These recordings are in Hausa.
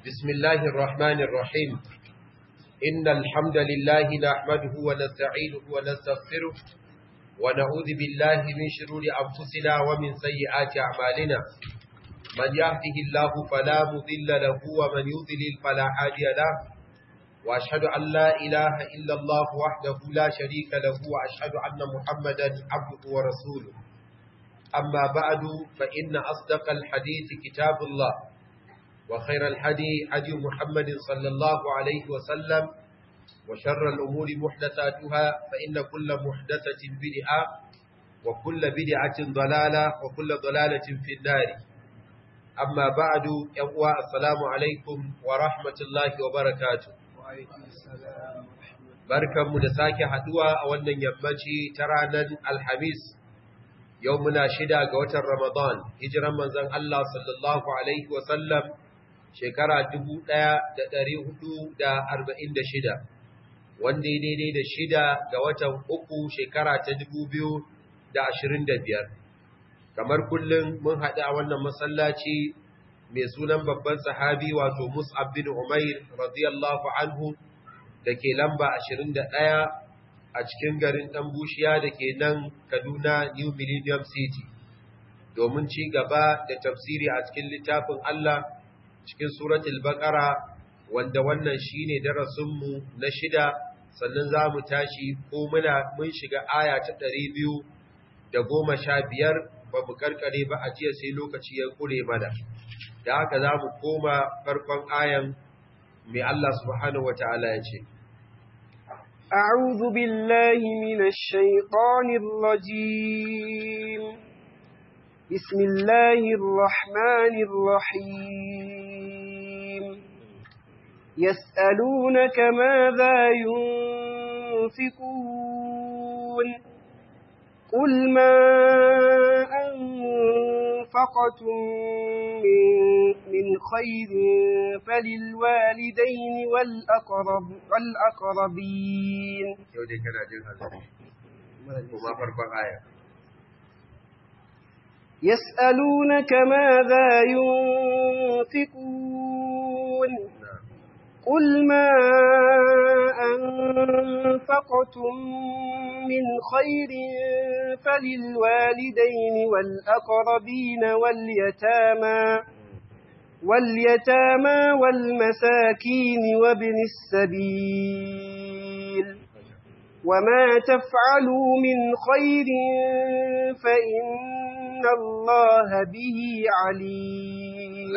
بسم الله الرحمن الرحيم إن الحمد لله نحمده ونستعينه ونستغفره ونعوذ بالله من شرور أنفسنا ومن سيئات أعمالنا من يهده الله فلا مضل له ومن يضلل فلا هادي له وأشهد أن لا إله إلا الله وحده لا شريك له وأشهد أن محمدا عبده ورسوله أما بعد فإن أصدق الحديث كتاب الله وخير الحدي حدي محمد صلى الله عليه وسلم وشر الأمور محدثاتها فإن كل محدثة بدعة وكل بدعة ضلالة وكل ضلالة في النار أما بعد يقوى السلام عليكم ورحمة الله وبركاته barkanmu da sake haduwa a wannan yammaci ta ranar alhamis yau muna shida ga watan ramadan hijiran manzon Allah sallallahu alaihi wasallam shekara 1446 wanda ya daidai da shida ga watan uku shekara ta 2025 kamar kullum mun haɗu a wannan masallaci mai sunan babban sahabi wato Mus'ab bin Umair radiyallahu anhu da ke lamba 21 a cikin garin ɗan bushiya da ke nan Kaduna New Millennium City domin ci gaba da tafsiri a cikin littafin Allah cikin suratul Baqara wanda wannan shine darasinmu na shida sannan za mu tashi ko muna mun shiga aya ta 215 ba mu karkare ba a jiya sai lokaci ya kure mana da haka za mu koma farkon ayan mai Allah subhanahu wa ta'ala ya ce, أعوذ بالله من الشيطان الرجيم بسم الله الرحمن الرحيم يسألونك ماذا ينفقون قل ما أنفقتم من, من خير فللوالدين والأقرب والأقربين يودي كان جن هذا وما فرق آية يسألونك ماذا ينفقون قل ما أنفقتم من خير فللوالدين والأقربين واليتامى واليتامى والمساكين وابن السبيل وما تفعلوا من خير فإن الله به عليم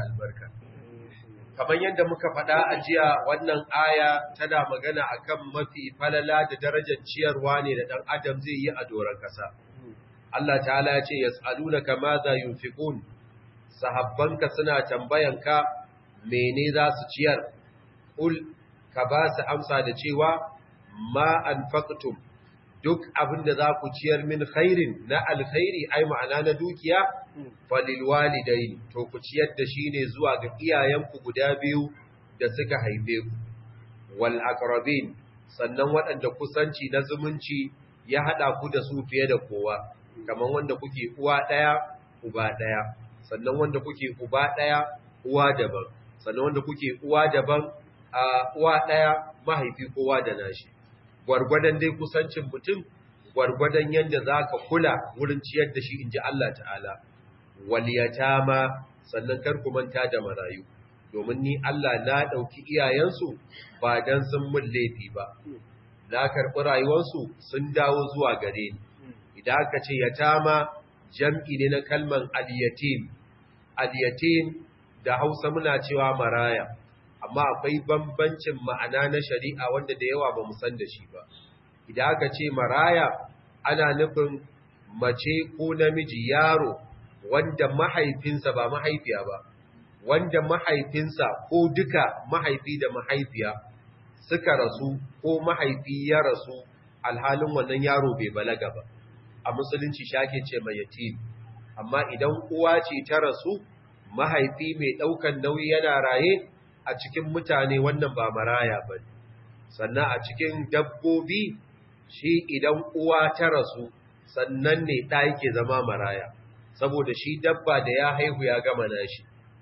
kamar yadda muka faɗa a jiya wannan aya tana magana akan mafi falala da darajar ciyarwa ne da ɗan adam zai yi a doron ƙasa. Allah ta'ala ya ce yas'alunaka madha yunfiqun sahabbanka suna tambayanka mene za su ciyar ul ka ba su amsa da cewa ma anfaqtum duk abin da za ku ciyar min khairin na alkhairi ai ma'ana na dukiya falil walidain to ku ciyar da shi ne zuwa ga iyayenku guda biyu da suka haife ku wal aqrabin sannan waɗanda kusanci na zumunci ya hada ku da su fiye da kowa kamar wanda kuke uwa ɗaya uba ɗaya sannan wanda kuke uba ɗaya uwa daban sannan wanda kuke uwa daban a uwa ɗaya mahaifi kowa da nashi gwargwadon dai kusancin mutum gwargwadon yadda za ka kula wurin ciyar da shi in ji Allah ta'ala waliyatama sannan kar ku manta da marayu domin ni Allah na ɗauki iyayensu ba don sun mun laifi ba na karɓi rayuwarsu sun dawo zuwa gare ni idan aka ce yatama jam'i ne na kalman aliyatim aliyatim da hausa muna cewa maraya amma akwai bambancin ma'ana na shari'a wanda da yawa ba mu san da shi ba idan aka ce maraya ana nufin mace ko namiji yaro wanda mahaifinsa ba mahaifiya ba wanda mahaifinsa ko duka mahaifi da mahaifiya suka rasu ko mahaifi ya rasu alhalin wannan yaro bai balaga ba a musulunci shake ce mai yatim amma idan uwa ce ta rasu mahaifi mai ɗaukan nauyi yana raye a cikin mutane wannan ba maraya ba sannan a cikin dabbobi shi idan uwa ta rasu sannan ne ɗa yake zama maraya saboda shi dabba da ya haihu ya gama nashi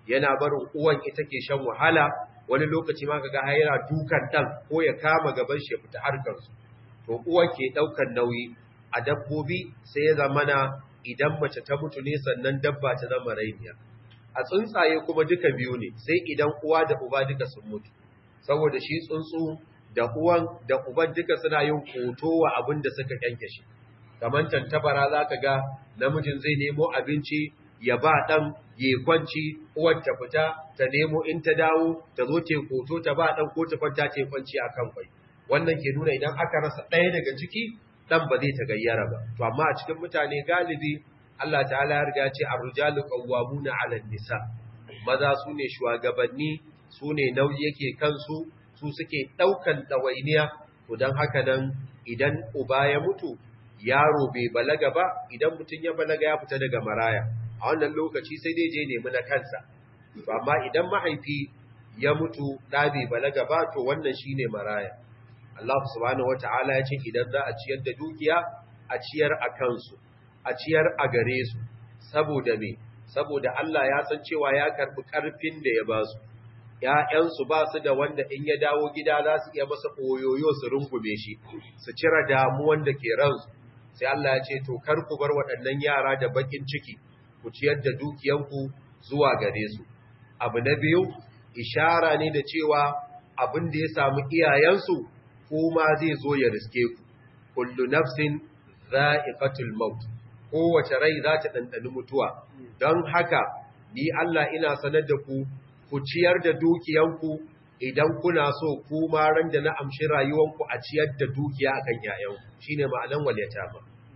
yana barin uwan ita ke shan wahala wani lokaci ma kaga har yana dukan dan ko ya kama gaban shi ya fita harkar su to uwan ke daukan nauyi a dabbobi sai ya zamana idan mace ta mutu ne sannan dabba ta zama rainiya a tsuntsaye kuma duka biyu ne sai idan uwa da uba duka sun mutu saboda shi tsuntsu da uwan da uban duka suna yin koto wa abin da suka yanke shi kamar tantabara za ka ga namijin zai nemo abinci ya ba ɗan ya kwanci uwar ta fita ta nemo in ta dawo ta zo ta koto ta ba ɗan ko ta kwanta ta kwanci a kan kwai wannan ke nuna idan aka rasa ɗaya daga ciki ɗan ba zai ta gayyara ba to amma a cikin mutane galibi Allah ta'ala ya riga ce ar-rijalu qawwamuna 'ala nisa maza su ne shugabanni su ne nauyi yake kansu su suke ɗaukan ɗawainiya to don haka nan idan uba ya mutu yaro bai balaga ba idan mutum ya balaga ya fita daga maraya a wannan lokaci sai dai je nemi na kansa amma idan mahaifi ya mutu ɗa bai balaga ba to wannan shine maraya Allah subhanahu wata'ala ya ce idan za a ciyar da dukiya a ciyar a kansu a ciyar a gare su saboda me saboda Allah ya san cewa ya karbi karfin da ya ba su ‘ya'yansu ba su da wanda in ya dawo gida za su iya masa oyoyo su rungume shi, su cire damuwan da ke ransu, sai Allah ya ce, To, kar ku bar waɗannan yara da bakin ciki, ku ciyar da dukiyanku zuwa gare su. Abu na biyu, ishara ne da cewa abin da ya samu iyayensu, kuma zai zo ya riske ku. Kullu nafsin za'iqatul maut. Kowace rai za ta ɗanɗani mutuwa, don haka, ni Allah ina sanar da ku ku ciyar da dukiyanku idan kuna so ku ma ran da na amshi rayuwanku a ciyar da dukiya akan yayanku shine ma'anan wal yatama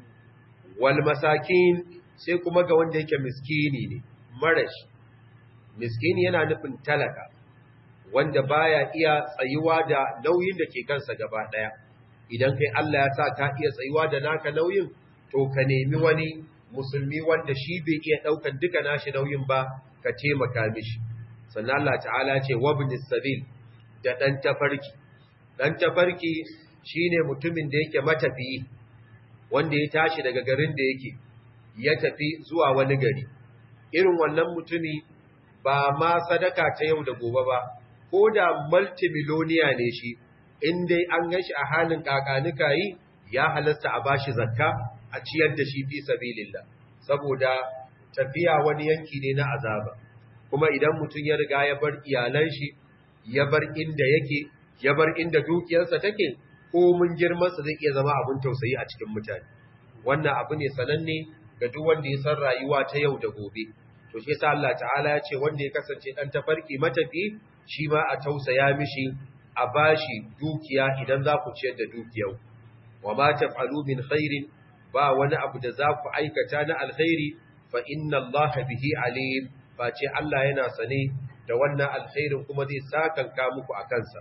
wal masakin sai kuma ga wanda yake miskini ne marashi miskini yana nufin talaka wanda baya iya tsayuwa da nauyin da ke kansa gaba daya idan kai Allah ya sa ka iya tsayuwa da naka nauyin to ka nemi wani musulmi wanda shi bai iya daukan duka nashi nauyin ba ka taimaka mishi sannan Allah ta'ala ce wabnis sabil da dan tafarki dan tafarki shine mutumin da yake matafiyi wanda ya tashi daga garin da yake ya tafi zuwa wani gari irin wannan mutumi ba ma sadaka ta yau da gobe ba ko da multimillionaire ne shi in dai an gashi a halin kakanika yi ya halasta a bashi zakka a ciyar da shi fi sabilillah saboda tafiya wani yanki ne na azaba kuma idan mutum ya riga ya bar iyalan shi ya bar inda yake ya bar inda dukiyarsa take ko mun girmansa zai iya zama abin tausayi a cikin mutane wannan abu ne sananne ga duk wanda ya san rayuwa ta yau da gobe to shi yasa Allah ta'ala ya ce wanda ya kasance dan tafarki matafi shi ma a tausaya mishi a bashi dukiya idan za ku ciyar da dukiyar wa ma taf'alu min khairin ba wani abu da za ku aikata na alkhairi fa inna Allah bihi alim face Allah yana sane da wannan alkhairin kuma zai sakanka muku a kansa.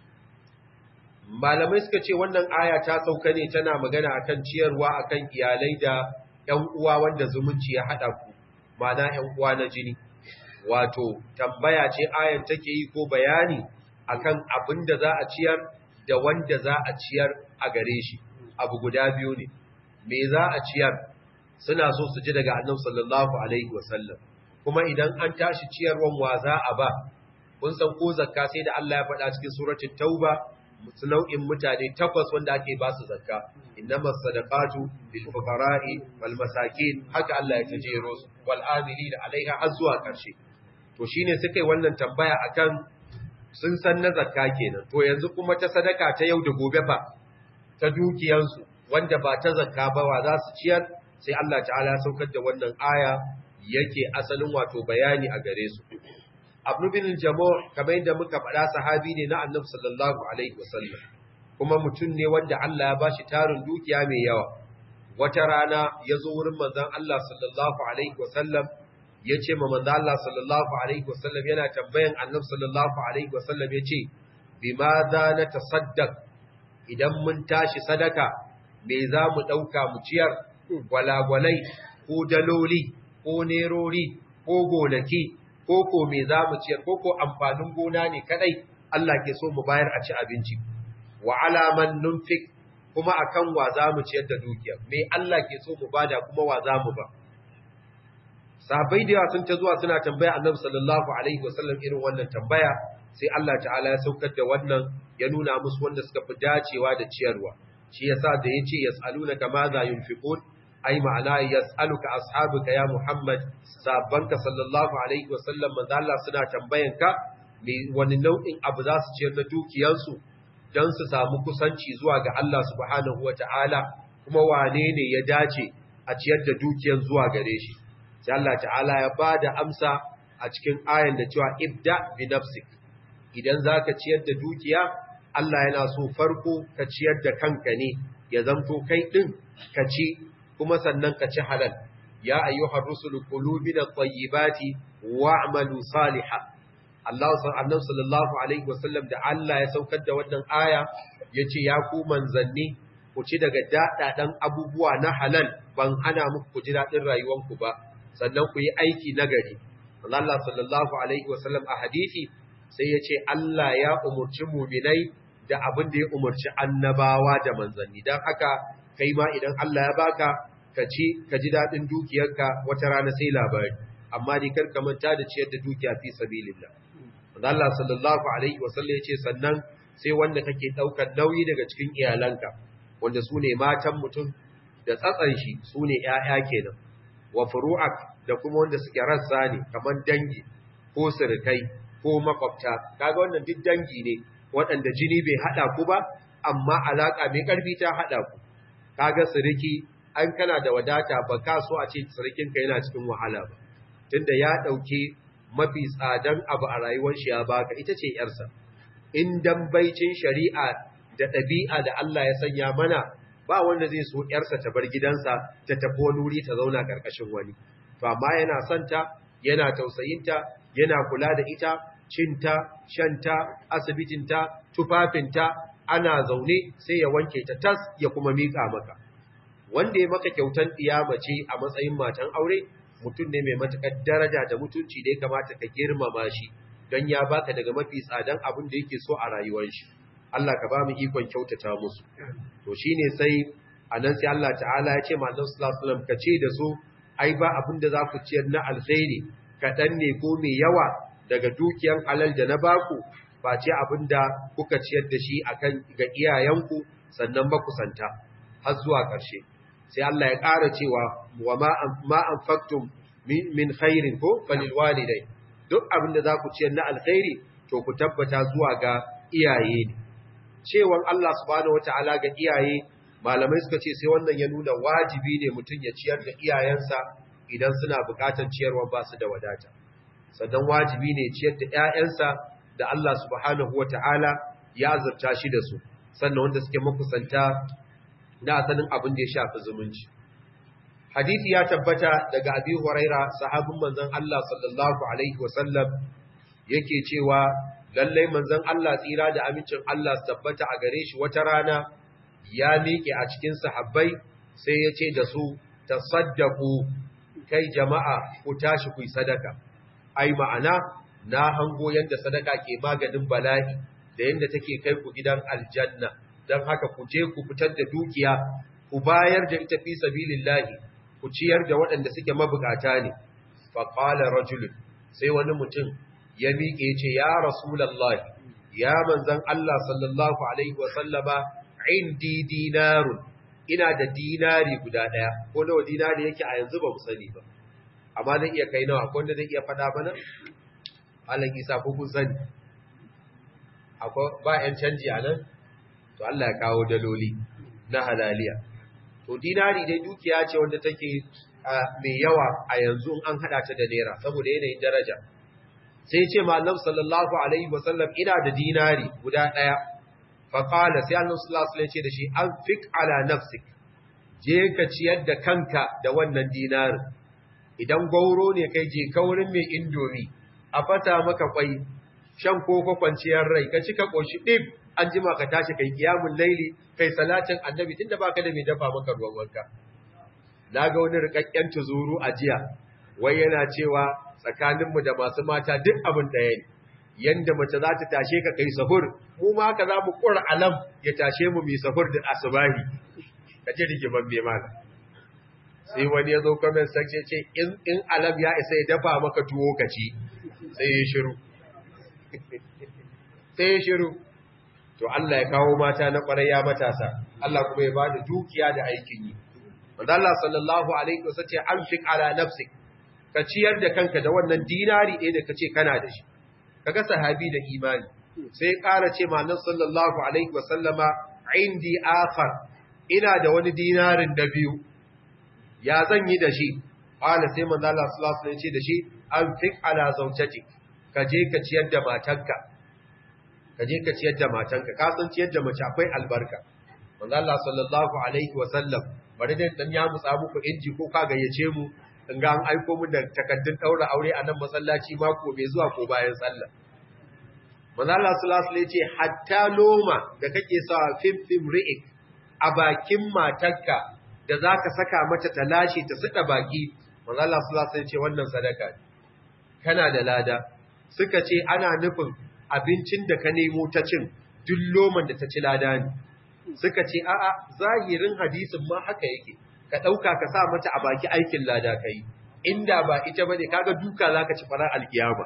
Malamai suka ce wannan aya ta sauka ne tana magana akan ciyarwa akan iyalai da ‘yan uwa wanda zumunci ya haɗa ku, mana ‘yan uwa na jini. Wato, tambaya ce ayan take yi ko bayani akan abin da za a ciyar da wanda za a ciyar a gare shi, abu guda biyu ne. Me za a ciyar suna so su ji daga annabi sallallahu Alaihi wasallam. kuma idan an tashi ciyarwan wa za a ba kun san ko zakka sai da Allah ya faɗa cikin suratul tauba su nau'in mutane takwas wanda ake ba su zakka innamas sadaqatu lil fuqara'i wal masakin haka Allah ya tajero su wal amilina alaiha har zuwa karshe to shine suka yi wannan tambaya akan sun san na zakka kenan to yanzu kuma ta sadaka ta yau da gobe fa ta dukiyansu wanda ba ta zakka ba wa za su ciyar sai Allah ta'ala ya saukar da wannan aya yake asalin wato bayani a gare su. Abu bin Jamo kamar yadda muka faɗa sahabi ne na Annabi sallallahu alaihi wasallam kuma mutum ne wanda Allah ya bashi tarin dukiya mai yawa. Wata rana ya zo wurin manzon Allah sallallahu alaihi wasallam ya ce ma manzon Allah sallallahu alaihi wasallam yana tambayan Annabi sallallahu alaihi wasallam ya ce bima za na tasaddaq idan mun tashi sadaka me za mu ɗauka mu ciyar gwalagwalai ko daloli ko nerori ko gonaki ko ko me za mu ciyar ko ko amfanin gona ne kadai Allah ke so mu bayar a ci abinci wa alaman nunfik kuma akan wa za mu ciyar da dukiya me Allah ke so mu bada kuma wa za mu ba sahabbai da yawa sun ta zuwa suna tambaya annabi sallallahu alaihi wasallam irin wannan tambaya sai Allah ta'ala ya saukar da wannan ya nuna musu wanda suka fi dacewa da ciyarwa shi yasa da yace yas'alunaka ma za yunfiqun ai ma'ana yas'aluka ashabuka ya Muhammad sabbanka sallallahu alaihi wasallam manzo Allah suna tambayanka me wani nau'in abu za su ciyar da dukiyansu don su samu kusanci zuwa ga Allah subhanahu wata'ala kuma wane ne ya dace a ciyar da dukiyan zuwa gare shi sai Allah ta'ala ya bada amsa a cikin ayan da cewa ibda bi nafsik idan zaka ciyar da dukiya Allah yana so farko ka ciyar da kanka ne ya zanto kai din ka ci kuma sannan ka ci halal ya ayyuhar rusulu kulu min at-tayyibati wa'malu salihan Allah annabi sallallahu alaihi wasallam da Allah ya saukar da wannan aya yace ya ku manzanni ku ci daga dadadan abubuwa na halal ban hana muku ku ji dadin rayuwanku ba sannan ku yi aiki nagari Allah sallallahu alaihi wasallam a hadisi sai yace Allah ya umurci mu'minai da abin da ya umurci annabawa da manzanni dan haka kai ma idan Allah ya baka ka ci ka ji dadin dukiyarka wata rana sai labari amma ni kar ka manta da ciyar da dukiya fi sabilillah Allah sallallahu alaihi wasallam yace sannan sai wanda kake daukar nauyi daga cikin iyalanka wanda sune matan mutum da tsatsan shi sune ƴaƴa kenan wa furu'ak da kuma wanda suke rassa ne kaman dangi ko sirkai ko makwabta kaga wannan duk dangi ne waɗanda jini bai hada ku ba amma alaka mai karfi ta hada ku kaga siriki an kana da wadata ba ka so a ce sirikinka yana cikin wahala ba tunda ya dauke mafi tsadan abu a rayuwar shi ya baka ita ce yarsa in dan baicin shari'a da ɗabi'a da Allah ya sanya mana ba wanda zai so yarsa ta bar gidansa ta tafi wani wuri ta zauna karkashin wani to amma yana son ta yana tausayinta yana kula da ita cinta shanta asibitinta tufafinta ana zaune sai ya wanke ta tas ya kuma mika maka wanda ya maka kyautan mace a matsayin matan aure mutum ne mai matuƙar daraja da mutunci da ya kamata ka girmama shi don ya baka daga mafi tsadan abin da yake so a rayuwar shi Allah ka ba mu ikon kyautata musu to shine sai anan sai Allah ta'ala ya ce ma Annabi sallallahu alaihi wasallam ka ce da su ai ba abin da za ku ciyar na alkhairi kaɗan ne ko mai yawa daga dukiyan halal da na baku ba ce abin da kuka ciyar da shi akan ga iyayenku sannan makusanta har zuwa ƙarshe sai Allah ya ƙara cewa wa ma anfaqtum min khairin ko falil walidai duk abin da za ku ciyar na alkhairi to ku tabbata zuwa ga iyaye ne cewan Allah subhanahu wataala ga iyaye malamai suka ce sai wannan ya nuna wajibi ne mutum ya ciyar da iyayensa idan suna buƙatar ciyarwa ba su da wadata sannan wajibi ne ciyar da ƴaƴansa da Allah subhanahu wataala ya azurta shi da su sannan wanda suke makusanta na asalin abin da ya shafi zumunci. Hadisi ya tabbata daga Abi Huraira sahabin manzon Allah sallallahu alaihi wasallam yake cewa lallai manzon Allah tsira da amincin Allah su tabbata a gare shi wata rana ya miƙe a cikin sahabbai sai ya ce da su tasaddaku kai jama'a ku tashi ku yi sadaka ai ma'ana na hango yanda sadaka ke maganin bala'i da yanda take kai ku gidan aljanna don haka ku je ku fitar da dukiya ku bayar da ita fi sabilillahi ku ciyar da waɗanda suke mabukata ne fa qala rajul sai wani mutum ya miƙe ce ya rasulullahi ya manzon Allah sallallahu alaihi wa sallama indi dinarun ina da dinari guda daya ko nawa dinari yake a yanzu ba mu sani ba amma zai iya kai nawa ko wanda zai iya fada mana Allah Isa ko kun sani akwai ba yan canji a nan to Allah ya kawo daloli na halaliya to dinari dai dukiya ce wanda take mai yawa a yanzu an hada ta da naira saboda yanayin daraja sai ce ma Allah sallallahu alaihi wasallam ina da dinari guda daya fa qala sai Allah sallallahu alaihi ce da shi anfiq ala nafsik je ka ciyar da kanka da wannan dinarin idan gauro ne kai je kaurin mai indomi a fata maka kwai shan koko kwanciyar rai ka cika koshi dib an jima ka tashi kai kiyamun laili kai salatin annabi tunda baka da mai dafa maka ruwan wanka naga wani rikakken tuzuru a jiya wai yana cewa tsakaninmu da masu mata duk abin ɗaya ne yanda mace za ta tashe ka kai sahur mu ma haka za mu ƙura alam ya tashe mu mai sahur da asubahi ka ce rigiman mai mana sai wani ya zo comment section ce in in alam ya isa ya dafa maka tuwo ka ci sai ya shiru sai ya shiru to Allah ya kawo mata na kwarai ya matasa Allah kuma ya bada dukiya da aikin yi wanda Allah sallallahu alaihi wasallam ce anfiq ala nafsik ka ciyar da kanka da wannan dinari ɗaya da kace kana da shi kaga sahabi da imani sai ƙara ce ma nan sallallahu alaihi wasallama indi akhar ina da wani dinarin da biyu ya zan yi da shi qala sai manzo Allah sallallahu alaihi wasallam ce da shi anfiq ala zawjatik ka je ka ciyar da matanka ka je ka ciyar da matanka ka san ciyar da mace akwai albarka manzo Allah sallallahu alaihi wasallam bari dai dan ya mutsa muku inji ko ka gayyace mu in ga an aiko mu da takaddun daura aure a nan masallaci mako mai zuwa ko bayan sallah manzo Allah sallallahu alaihi ce hatta loma da kake sa fim fim ri'ik a bakin matarka da zaka saka mata ta lashe ta suka baki manzo Allah sallallahu alaihi ce wannan sadaka ne kana da lada suka ce ana nufin abincin da ka nemo ta cin duk loman da ta ci lada ne suka ce a'a zahirin hadisin ma haka yake ka ɗauka ka sa mata a baki aikin lada ka yi inda ba ita ba ne kaga duka za ka ci farar alkiyama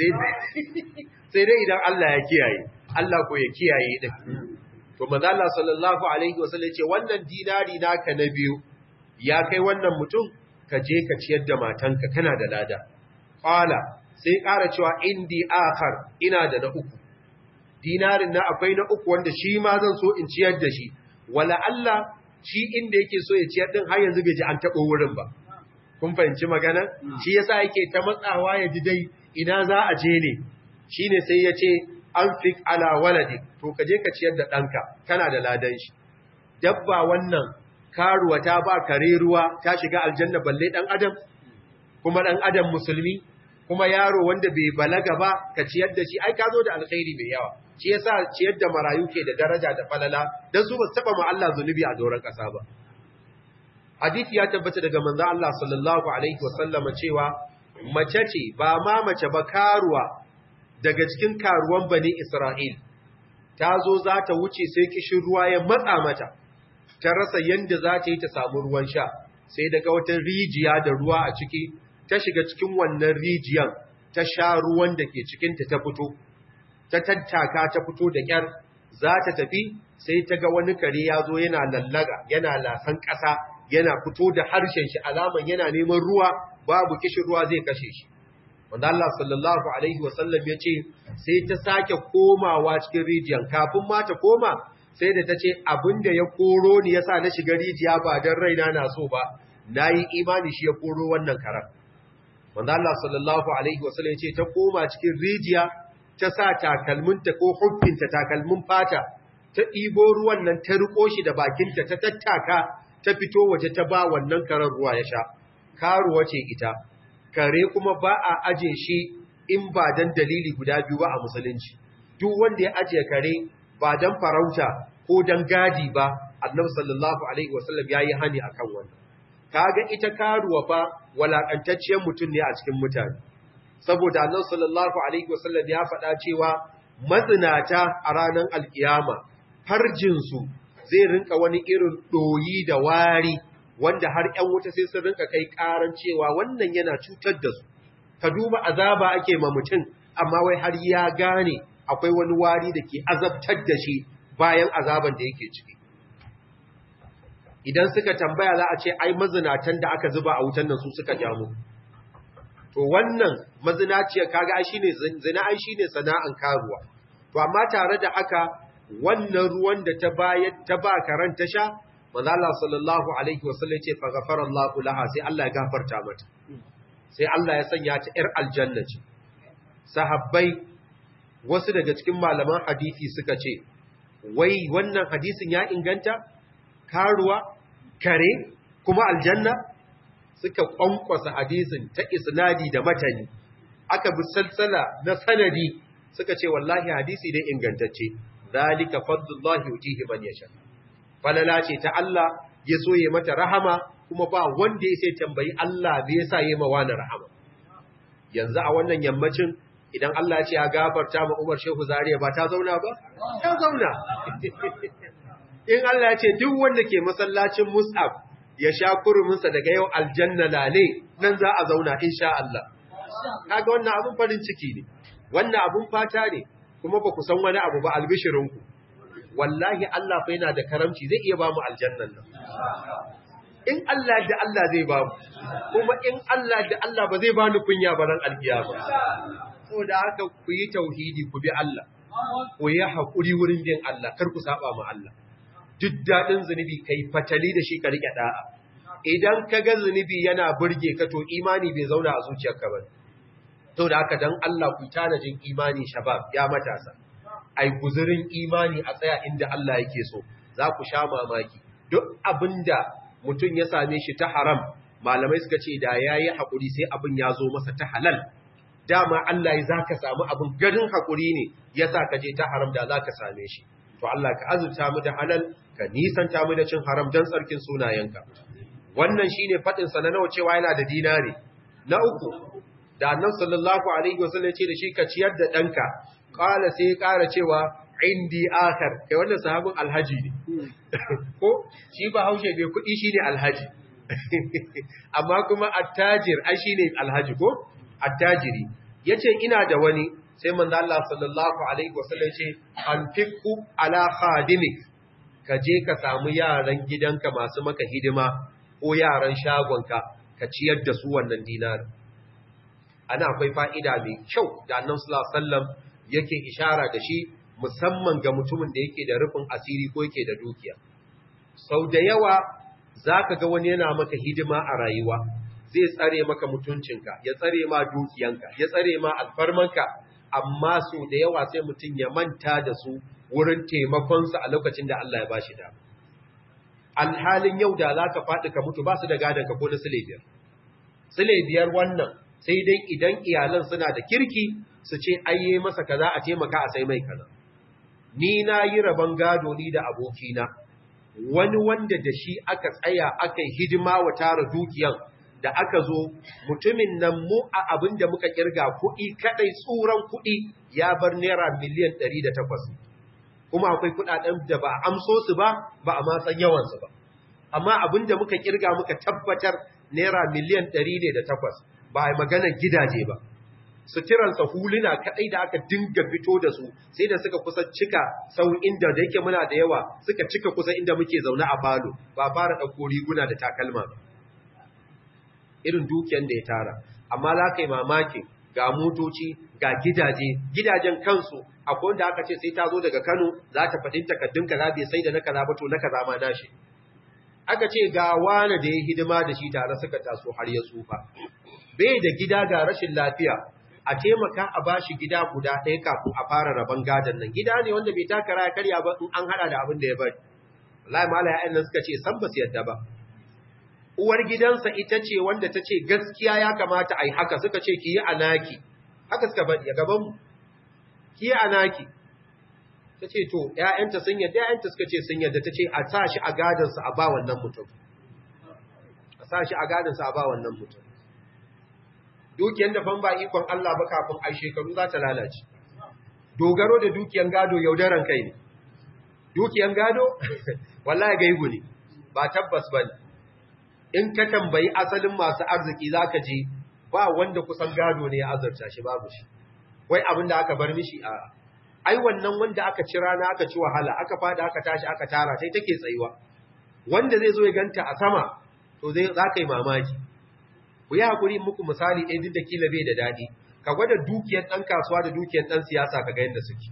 sai dai idan Allah ya kiyaye Allah ko ya kiyaye ɗin to maza Allah sallallahu alaihi wasallam ce wannan dinari naka na biyu ya kai wannan mutum ka je ka ciyar da matanka kana da lada qala sai ƙara cewa indi akhar ina da na uku dinarin na akwai na uku wanda shi ma zan so in ciyar da shi wala Allah shi inda yake so ya ciyar din har yanzu bai ji an taɓo wurin ba kun fahimci magana shi yasa yake ta matsawa ya ji dai ina za a je ne shine sai ya ce an fik ala waladik to ka je ka ciyar da ɗanka kana da ladan shi dabba wannan karuwa ta ba kare ruwa ta shiga aljanna balle ɗan adam kuma ɗan adam musulmi kuma yaro wanda bai balaga ba ka ciyar da shi ai ka zo da alkhairi mai yawa shi yasa ciyar da marayu ke da daraja da falala dan su ba taba ma Allah zunubi a doron kasa ba hadisi ya tabbata daga manzo Allah sallallahu alaihi wasallama cewa mace ce ba ma mace ba karuwa daga cikin karuwan bani Isra'il ta zo za ta wuce sai kishin ruwa ya matsa mata ta rasa yanda za ta yi ta samu ruwan sha sai daga wata rijiya da ruwa a ciki ta shiga cikin wannan rijiyan ta sha ruwan da ke cikinta ta fito ta tattaka ta fito da kyar za ta tafi sai ta ga wani kare ya zo yana lallaga yana lasan ƙasa yana fito da harshen shi alaman yana neman ruwa babu kishin ruwa zai kashe shi wanda Allah sallallahu alaihi wasallam ya ce sai ta sake komawa cikin rijiyan kafin ma ta koma sai da ta ce abinda ya koro ni yasa na shiga rijiya ba don raina na so ba nayi imani shi ya koro wannan karar wanda Allah sallallahu alaihi wasallam ya ce ta koma cikin rijiya ta sa takalminta ko huffinta takalmin fata ta ɗibo ruwan nan ta riko shi da bakinta ta tattaka ta fito waje ta ba wannan karar ruwa ya sha karuwa ce ita kare kuma ba a aje shi in ba dan dalili guda biyu ba a musulunci duk wanda ya aje kare ba dan farauta ko dan gadi ba annabi sallallahu alaihi wasallam yayi hani akan wannan kaga ita karuwa fa walakantacciyar mutum ne a cikin mutane saboda annabi sallallahu alaihi wasallam ya faɗa cewa mazinata a ranar alkiyama farjin su zai rinka wani irin doyi da wari wanda har ƴan wuta sai sun rinka kai karan cewa wannan yana cutar da su ka duba azaba ake ma mutum amma wai har ya gane akwai wani wari da ke azabtar da shi bayan azaban da yake ciki idan suka tambaya za a ce ai mazinatan da aka zuba a wutan nan su suka jamu to wannan mazinaciyar kaga ai shine zina ai shine sana'an karuwa to amma tare da haka wannan ruwan da ta bayar ta ba karan ta sha manzo Allah sallallahu alaihi wasallam ce fa ghafara Allahu laha sai Allah ya gafarta mata sai Allah ya sanya ta yar aljanna ce sahabbai wasu daga cikin malaman hadisi suka ce wai wannan hadisin ya inganta karuwa kare kuma aljanna suka kwankwasa hadisin ta isnadi da matani aka bi salsala na sanadi suka ce wallahi hadisi dai ingantacce zalika fadlullahi yutihi man yasha falala ce ta Allah ya so ya mata rahama kuma ba wanda ya sai tambayi Allah me yasa yayi ma wani rahama yanzu a wannan yammacin idan Allah ya ce ya gafarta ma Umar Shehu Zariya ba ta zauna ba ta zauna in Allah ya ce duk wanda ke masallacin Mus'ab ya sha kuruminsa daga yau aljanna lale nan za a zauna insha Allah kaga wannan abun farin ciki ne wannan abun fata ne kuma ba ku san wani abu ba albishirinku wallahi Allah fa yana da karamci zai iya ba mu aljannan nan in Allah da Allah zai ba mu kuma in Allah da Allah ba zai ba ni kunya ba ran alkiyama saboda haka ku yi tauhidi ku bi Allah ku yi hakuri wurin bin Allah kar ku saba ma Allah duk dadin zunubi kai fatali da shi ka rike da'a idan ka ga zunubi yana burge ka to imani bai zauna a zuciyarka ba saboda haka dan Allah ku tanajin imani shabab ya matasa ai guzurin imani a tsaya inda Allah yake so za ku sha mamaki duk abinda mutum ya same shi ta haram malamai suka ce da yayi hakuri sai abin ya zo masa ta halal dama Allah ya zaka samu abin garin hakuri ne yasa ka je ta haram da zaka same shi to Allah ka azurta mu da halal ka nisanta mu da cin haram dan tsarkin sunayenka wannan shine fadin sa na nawa cewa yana da dinari na uku da annabi sallallahu alaihi wasallam ya ce da shi ka ciyar da danka qala sai ya kara cewa indi akhar kai wannan sahabin alhaji ne ko shi ba haushe bai kudi shine alhaji amma kuma attajir ai shine alhaji ko attajiri yace ina da wani sai manzo Allah sallallahu alaihi wasallam yace anfiqu ala khadimik ka je ka samu yaran gidanka masu maka hidima ko yaran shagonka ka ciyar da su wannan dinarin ana akwai fa'ida mai kyau da annabi sallallahu alaihi wasallam yake ishara da shi musamman ga mutumin da yake da rufin asiri ko yake da dukiya sau da yawa zaka ga wani yana maka hidima a rayuwa zai tsare maka mutuncinka ya tsare ma dukiyanka ya tsare ma alfarmanka amma su da yawa sai mutum ya manta da su wurin taimakonsa a lokacin da Allah ya bashi da alhalin yau da za ka faɗi ka mutu ba su da gadon ka ko na sile biyar sile biyar wannan sai dai idan iyalan suna da kirki su ce ayye masa kaza a taimaka a sai mai kaza ni na yi rabon gado ni da abokina wani wanda da shi aka tsaya aka yi hidima wa tara dukiyan da aka zo mutumin nan mu a abin da muka kirga kuɗi kaɗai tsuran kuɗi ya bar naira miliyan ɗari da takwas kuma akwai kuɗaɗen da ba a amso su ba ba a matsan yawansu ba amma abin da muka kirga muka tabbatar naira miliyan ɗari ne da takwas ba a yi maganar gidaje ba suturansa huluna kaɗai da aka dinga fito da su sai da suka kusa cika sau inda da yake muna da yawa suka cika kusa inda muke zaune a falo ba fara ɗauko riguna da takalma ba irin dukiyan da ya tara amma za ka yi mamaki ga motoci ga gidaje gidajen kansu akwai wanda aka ce sai ta zo daga kano za ta faɗin takaddun kaza bai sai da na kaza ba to na kaza ma nashi aka ce ga wani da ya hidima da shi tare suka taso har ya tsufa bai da gida ga rashin lafiya a taimaka a bashi gida guda ɗaya kafin a fara rabon gadon nan gida ne wanda bai taka raya karya ba in an hada da abin da ya bari wallahi mala ya'yan nan suka ce san ba su yadda ba uwar gidansa ita ce wanda ta ce gaskiya ya kamata a yi haka suka ce ki yi anaki haka suka bari a gabanmu ki yi anaki ta ce to ‘ya'yanta sun yadda ‘ya'yanta suka ce sun yadda ta ce a sa shi a gadansa a ba wannan mutum a sa shi a gadansa a ba wannan mutum dukiyar da fan ba ikon Allah ba kafin a shekaru za ta lalace dogaro da dukiyan gado yaudaran kai ne dukiyan gado wallahi gaibu ne ba tabbas ba ne in ka tambayi asalin masu arziki za ka je ba wanda kusan gado ne ya azarta shi babu shi wai abin da aka bar mishi a ai wannan wanda aka ci rana aka ci wahala aka fada aka tashi aka tara sai take tsayuwa wanda zai zo ya ganta a sama to zai za ka yi mamaki ku yi hakuri muku misali ɗaya duk da kila bai da daɗi ka gwada dukiyar ɗan kasuwa da dukiyar ɗan siyasa ka ga yadda suke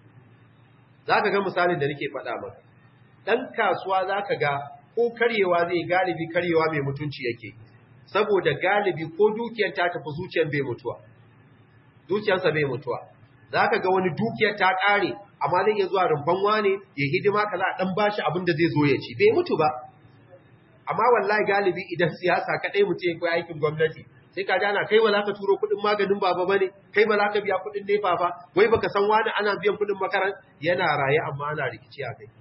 za ka ga misalin da nake faɗa maka ɗan kasuwa za ka ga ko karyewa zai galibi karyewa mai mutunci yake saboda galibi ko dukiyar ta tafi zuciyar bai mutuwa zuciyarsa bai mutuwa za ka ga wani dukiyar ta ƙare amma zai iya zuwa rumfan wane ya hidima ka za a ɗan bashi abin da zai zo ya ci bai mutu ba amma wallahi galibi idan siyasa kaɗai mutum ya koyi aikin gwamnati sai ka jana kai ba za ka turo kuɗin maganin baba ba ne kai ba za ka biya kuɗin nefa ba wai baka san wani ana biyan kuɗin makaran yana raye amma ana rikici a kai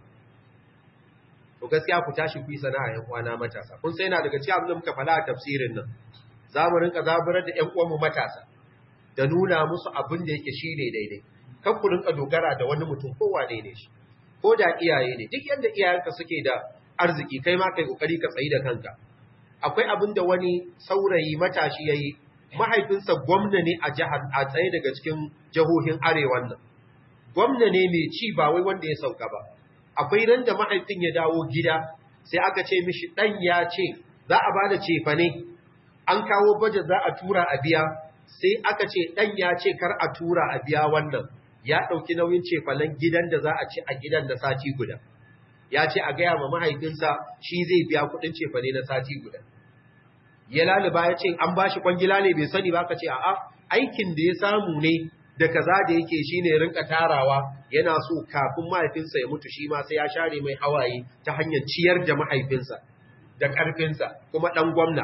to gaskiya ku tashi ku yi sana'a yan uwana matasa kun sai na daga cikin abin da muka faɗa a tafsirin nan za mu rinka zaburar da ƴan uwanmu matasa da nuna musu abin da yake shine daidai kan ku rinka dogara da wani mutum ko wane ne shi ko da iyaye ne duk yanda iyayenka suke da arziki kai ma kai kokari ka tsayi da kanka akwai abin da wani saurayi matashi yayi mahaifinsa gwamna ne a jihar a tsaye daga cikin jihohin arewan nan gwamna ne mai ci ba wai wanda ya sauka ba akwai ran da mahaifin ya dawo gida sai aka ce mishi dan ya ce za a bada cefane an kawo baje za a tura a biya sai aka ce dan ya ce kar a tura a biya wannan ya dauki nauyin cefanen gidan da za a ci a gidan da sati guda ya ce a gaya ma mahaifinsa shi zai biya kudin cefane na sati guda ya laluba ya ce an bashi kwangila ne bai sani ba ka ce a'a aikin da ya samu ne da kaza da yake shine rinka tarawa yana so kafin mahaifinsa ya mutu shi ma sai ya share mai hawaye ta hanyar ciyar da mahaifinsa da karfinsa kuma dan gwamna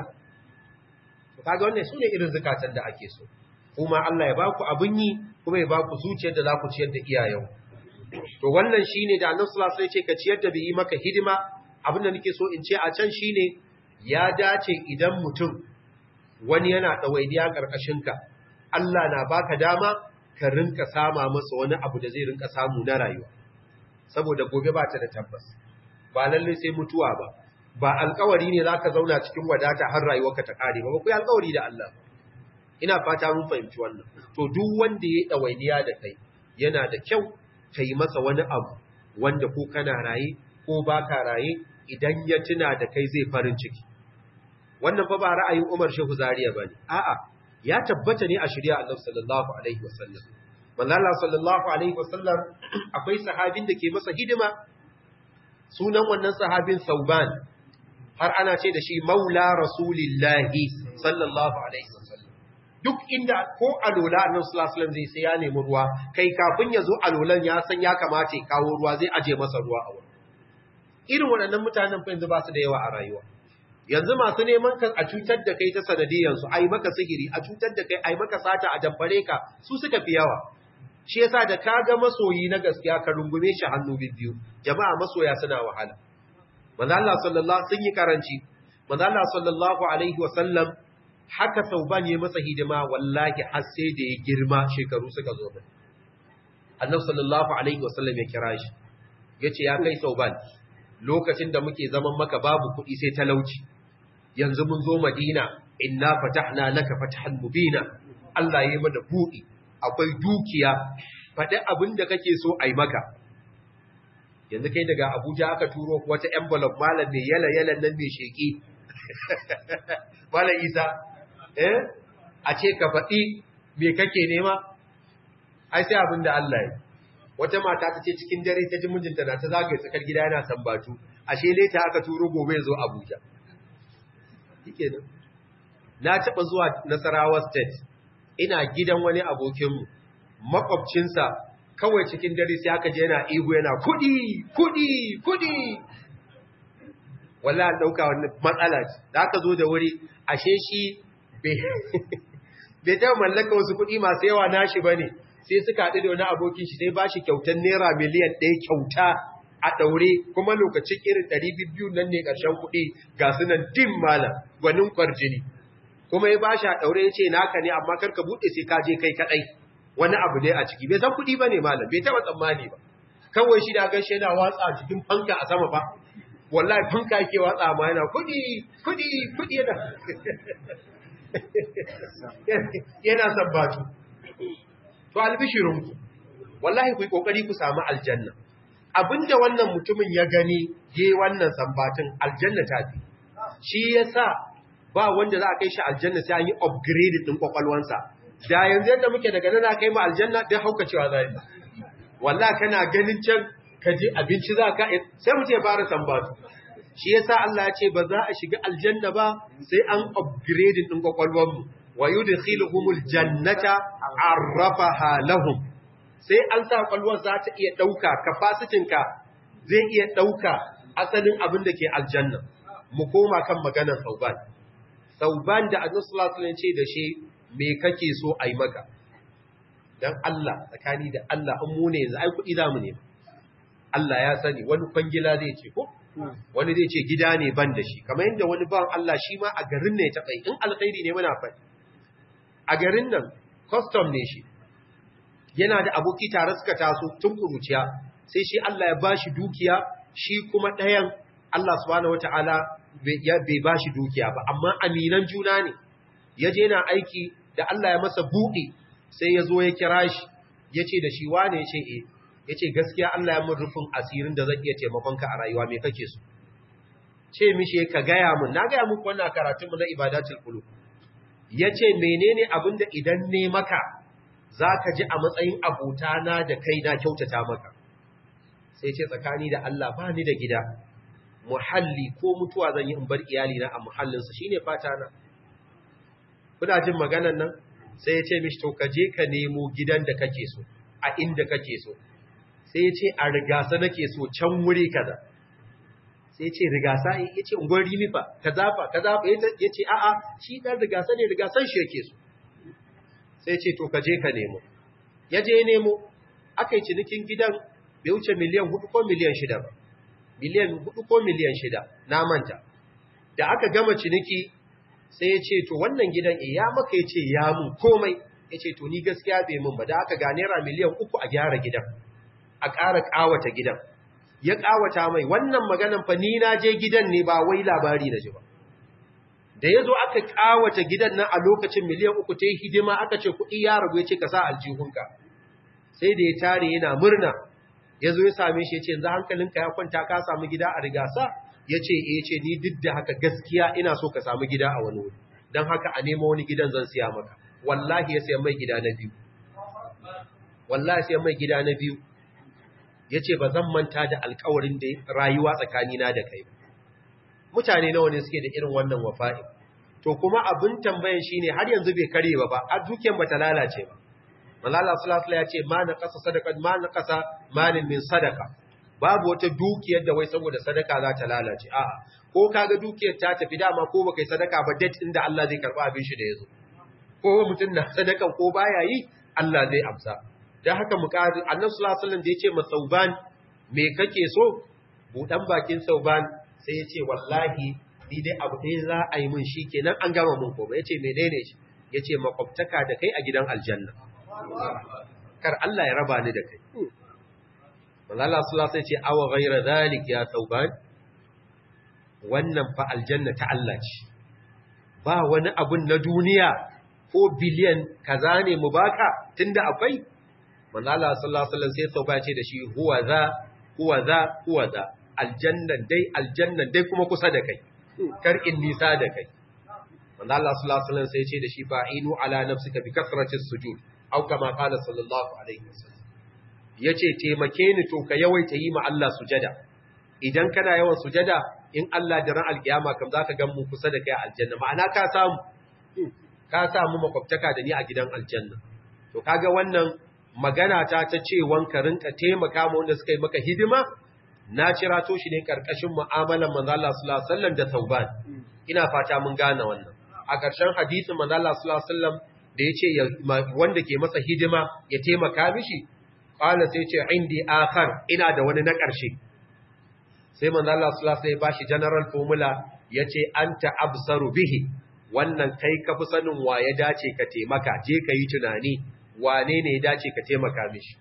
to kaga wannan sune irin zakatan da ake so kuma Allah ya baku abun yi kuma ya baku zuciyar da za ku ciyar da iyayen to wannan shine da Annabi sallallahu alaihi wasallam ya ce ka ciyar da bi maka hidima abin da nake so in ce a can shine ya dace idan mutum wani yana ɗawainiya ƙarƙashinka, Allah na baka dama ka rinka sama masa wani abu da zai rinka samu na rayuwa. Saboda gobe ba ta da tabbas, ba lallai sai mutuwa ba, ba alkawari ne za ka zauna cikin wadata har rayuwarka ta ƙare ba, ba ku yi alkawari da Allah. Ina fata mun fahimci wannan. To duk wanda ya yi ɗawainiya da kai, yana da kyau ka yi masa wani abu wanda ko kana raye ko ba ka raye idan ya tuna da kai zai farin ciki. wannan fa ba ra'ayin Umar Shehu Zariya bane a'a ya tabbata ne a shari'a Annabi sallallahu alaihi wasallam manzo Allah sallallahu alaihi wasallam akwai sahabin da ke masa hidima sunan wannan sahabin Sauban har ana ce da shi Maula Rasulillahi sallallahu alaihi wasallam duk inda ko alola Annabi sallallahu alaihi wasallam zai sai ya nemi ruwa kai kafin ya zo alolan ya san ya kamata ya kawo ruwa zai aje masa ruwa a wurin irin waɗannan mutanen fa yanzu ba su da yawa a rayuwa yanzu masu neman ka a cutar da kai ta sanadiyansu ai maka sihiri a cutar da kai ai maka sata a dabbare ka su suka fi yawa shi yasa da ka ga masoyi na gaskiya ka rungume shi hannu biyu jama'a masoya suna wahala manzo Allah sallallahu sun yi karanci manzo Allah sallallahu alaihi wasallam haka sauban ya masa hidima wallahi har sai da ya girma shekaru suka zo mai annabi sallallahu alaihi wasallam ya kira shi yace ya kai sauban lokacin da muke zaman maka babu kuɗi sai talauci yanzu mun zo Madina inna fatahna laka fathan mubina Allah yayi mana buɗi akwai dukiya faɗi abin da kake so ai maka yanzu kai daga Abuja aka turo wata envelope malam ne yala yala nan ne sheki malam Isa eh a ce ka faɗi me kake nema ai sai abin da Allah ya wata mata ta ce cikin dare ta ji mijinta na ta zagaye tsakar gida yana sambatu ashe leta aka turo gobe ya zo Abuja yake nan na taɓa zuwa Nasarawa state ina gidan wani abokinmu makwabcinsa kawai cikin dare sai aka je yana ihu yana kudi kudi kudi wala dauka wani matsala ce da aka zo da wuri ashe shi bai taɓa mallaka wasu kudi masu yawa nashi bane sai suka haɗu da wani abokin shi sai ba shi kyautar naira miliyan ɗaya kyauta a ɗaure kuma lokacin irin ɗari biyu nan ne ƙarshen kuɗi ga su nan dim malam gwanin kwarjini kuma ya ba shi a ɗaure ya ce naka ne amma kar ka buɗe sai ka je kai kaɗai wani abu ne a ciki bai san kuɗi ba ne malam bai taɓa tsammani ba kawai shi da gan shi yana watsa a cikin fanka a sama ba wallahi fanka yake watsa ma yana kuɗi kuɗi kuɗi yana yana sabbatu to albishirinku wallahi ku yi kokari ku samu aljanna abinda wannan mutumin ya gani ye wannan sambatin aljanna ta fi shi yasa ba wanda za a kai shi aljanna sai an yi upgrade din kwakwalwansa da yanzu yadda muke daga nan kai mu aljanna dai hauka cewa za yi wallahi kana ganin can ka je abinci za ka sai mu ce fara sambatu shi yasa Allah ya ce ba za a shiga aljanna ba sai an upgrade din kwakwalwanmu wa yudkhiluhumul jannata arrafaha lahum sai an sa kwalwar za ta iya dauka capacity ka zai iya dauka asalin abin da ke aljanna mu koma kan maganar sauban sauban da annabi sallallahu alaihi wasallam ce da shi me kake so ai maka dan Allah tsakani da Allah an mu ne yanzu ai kudi zamu ne Allah ya sani wani kwangila zai ce ko wani zai ce gida ne ban da shi kamar yadda wani ban Allah shi ma a garin ne ta kai in alkhairi ne muna faɗi a garin nan custom ne shi yana da aboki tare suka taso tun kuruciya sai shi Allah ya bashi dukiya shi kuma ɗayan Allah subhanahu wataala bai ba shi dukiya ba amma aminan juna ne ya je na aiki da Allah ya masa buɗe sai ya zo ya kira shi ya ce da shi wane ya ce e ya ce gaskiya Allah ya mun rufin asirin da zan iya taimakonka a rayuwa mai kake so ce mishi ka gaya mun na gaya muku wannan karatunmu na ibadatul qulub ya ce menene abin da idan ne maka za ka ji a matsayin abotana da kai na kyautata maka sai ce tsakani da Allah ba ni da gida muhalli ko mutuwa zan yi in bar iyalina a muhallinsa shine fata na kuna jin maganan nan sai ya ce mishi to ka je ka nemo gidan da kake so a inda kake so sai ya ce a rigasa nake so can wuri kaza sai ya ce rigasa ya ce ungon rimi fa ka zafa ka zafa ya ce a'a shi dan rigasa ne rigasan shi yake so sai ya ce to ka je ka nemo ya je nemo aka yi cinikin gidan bai wuce miliyan hudu ko miliyan shida ba miliyan hudu ko miliyan shida na manta da aka gama ciniki sai ya ce to wannan gidan e ya maka ya ce ya mun komai ya ce to ni gaskiya bai mun ba da aka ga naira miliyan uku a gyara gidan a ƙara ƙawata gidan ya ƙawata mai wannan maganan fa ni na je gidan ne ba wai labari na ji ba da ya zo aka ƙawata gidan nan a lokacin miliyan uku ta yi hidima aka ce kuɗi ya rabu ya ce ka sa aljihunka sai da ya tare yana murna ya zo ya same shi ya ce yanzu hankalinka ya kwanta ka samu gida a rigasa ya ce e ce ni duk da haka gaskiya ina so ka samu gida a wani wuri don haka a nemo wani gidan zan siya maka wallahi ya siya mai gida na biyu wallahi siya mai gida na biyu ya ce ba zan manta da alkawarin da rayuwa tsakanina da kai mutane nawa ne suke da irin wannan wafa'i to kuma abin tambayan shine har yanzu bai kare ba ba a dukiyar bata lalace ba malala sallallahu ya ce ma na kasa sadaka ma na kasa malin min sadaka babu wata dukiyar da wai saboda sadaka za ta lalace a'a ko kaga dukiyar ta tafi dama ko baka yi sadaka ba date inda Allah zai karba abin shi da yazo ko mutum na sadakan ko baya yi Allah zai amsa dan haka mu ƙari annabi sallallahu alaihi wasallam da yace ma sauban me kake so budan bakin sauban sai yace wallahi ni dai abu dai za a yi mun kenan an gama mun ko yace menene shi yace makwabtaka da kai a gidan aljanna kar Allah ya raba ni da kai manzo Allah sallallahu alaihi ce awa ghayra zalik ya sauban wannan fa aljanna ta Allah ce ba wani abun na duniya ko biliyan kaza ne mu baka tunda akwai manzo Allah sallallahu alaihi wasallam sai sauba ce da shi huwa za huwa za huwa za aljanna dai aljanna dai kuma kusa da kai kar in nisa da kai manzo Allah sallallahu alaihi wasallam sai ce da shi fa'inu ala nafsika bi kasratis sujud au kama qala sallallahu alaihi wasallam yace taimake ni to ka yawaita yi ma Allah sujada idan kana yawan sujada in Allah da ran alkiyama kam zaka ga mu kusa da kai aljanna ma'ana ka samu ka samu makwabtaka da ni a gidan aljanna to kaga wannan magana ta ta ce wanka rinka taimaka ma wanda suka yi maka hidima na cira to shi ne karkashin mu'amalan manzo Allah sallallahu alaihi wasallam da tauban ina fata mun gane wannan a ƙarshen hadisin manzo Allah sallallahu alaihi wasallam da yace wanda ke masa hidima ya taimaka mishi qala sai ce indi akhar ina da wani na ƙarshe sai manzo Allah sallallahu alaihi wasallam ya bashi general formula yace anta absaru bihi wannan kai ka fi sanin wa ya dace ka taimaka je ka yi tunani wane ne ya dace ka taimaka mishi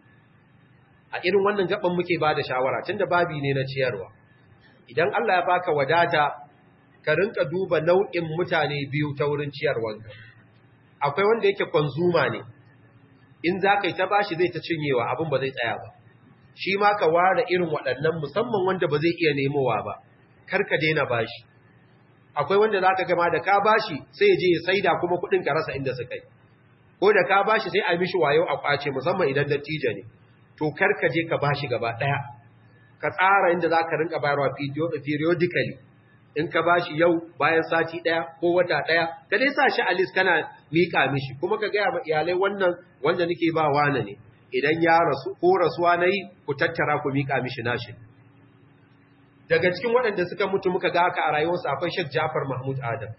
a irin wannan gaban muke ba da shawara tunda babi ne na ciyarwa idan Allah ya baka wadata ka rinka duba nau'in mutane biyu ta wurin ciyarwanka akwai wanda yake konzuma ne in za ka yi ta bashi zai ta cinyewa abin ba zai tsaya ba shi ma ka ware irin waɗannan musamman wanda ba zai iya nemowa ba kar ka daina bashi akwai wanda za ka gama da ka bashi sai ya je ya saida kuma kuɗin ka rasa inda suka yi ko da ka bashi sai a mishi wayo a kwace musamman idan dattijo ne to kar ka je ka bashi gaba ɗaya ka tsara inda za ka rinka bayarwa periodically in ka bashi yau bayan sati ɗaya ko wata ɗaya ka dai sa shi a list kana miƙa mishi kuma ka gaya ma iyalai wannan wanda nake ba wani ne idan ya rasu ko rasuwa na yi ku tattara ku miƙa mishi nashi daga cikin waɗanda suka mutu muka ga haka a rayuwarsa akwai Sheikh Jafar Mahmud Adam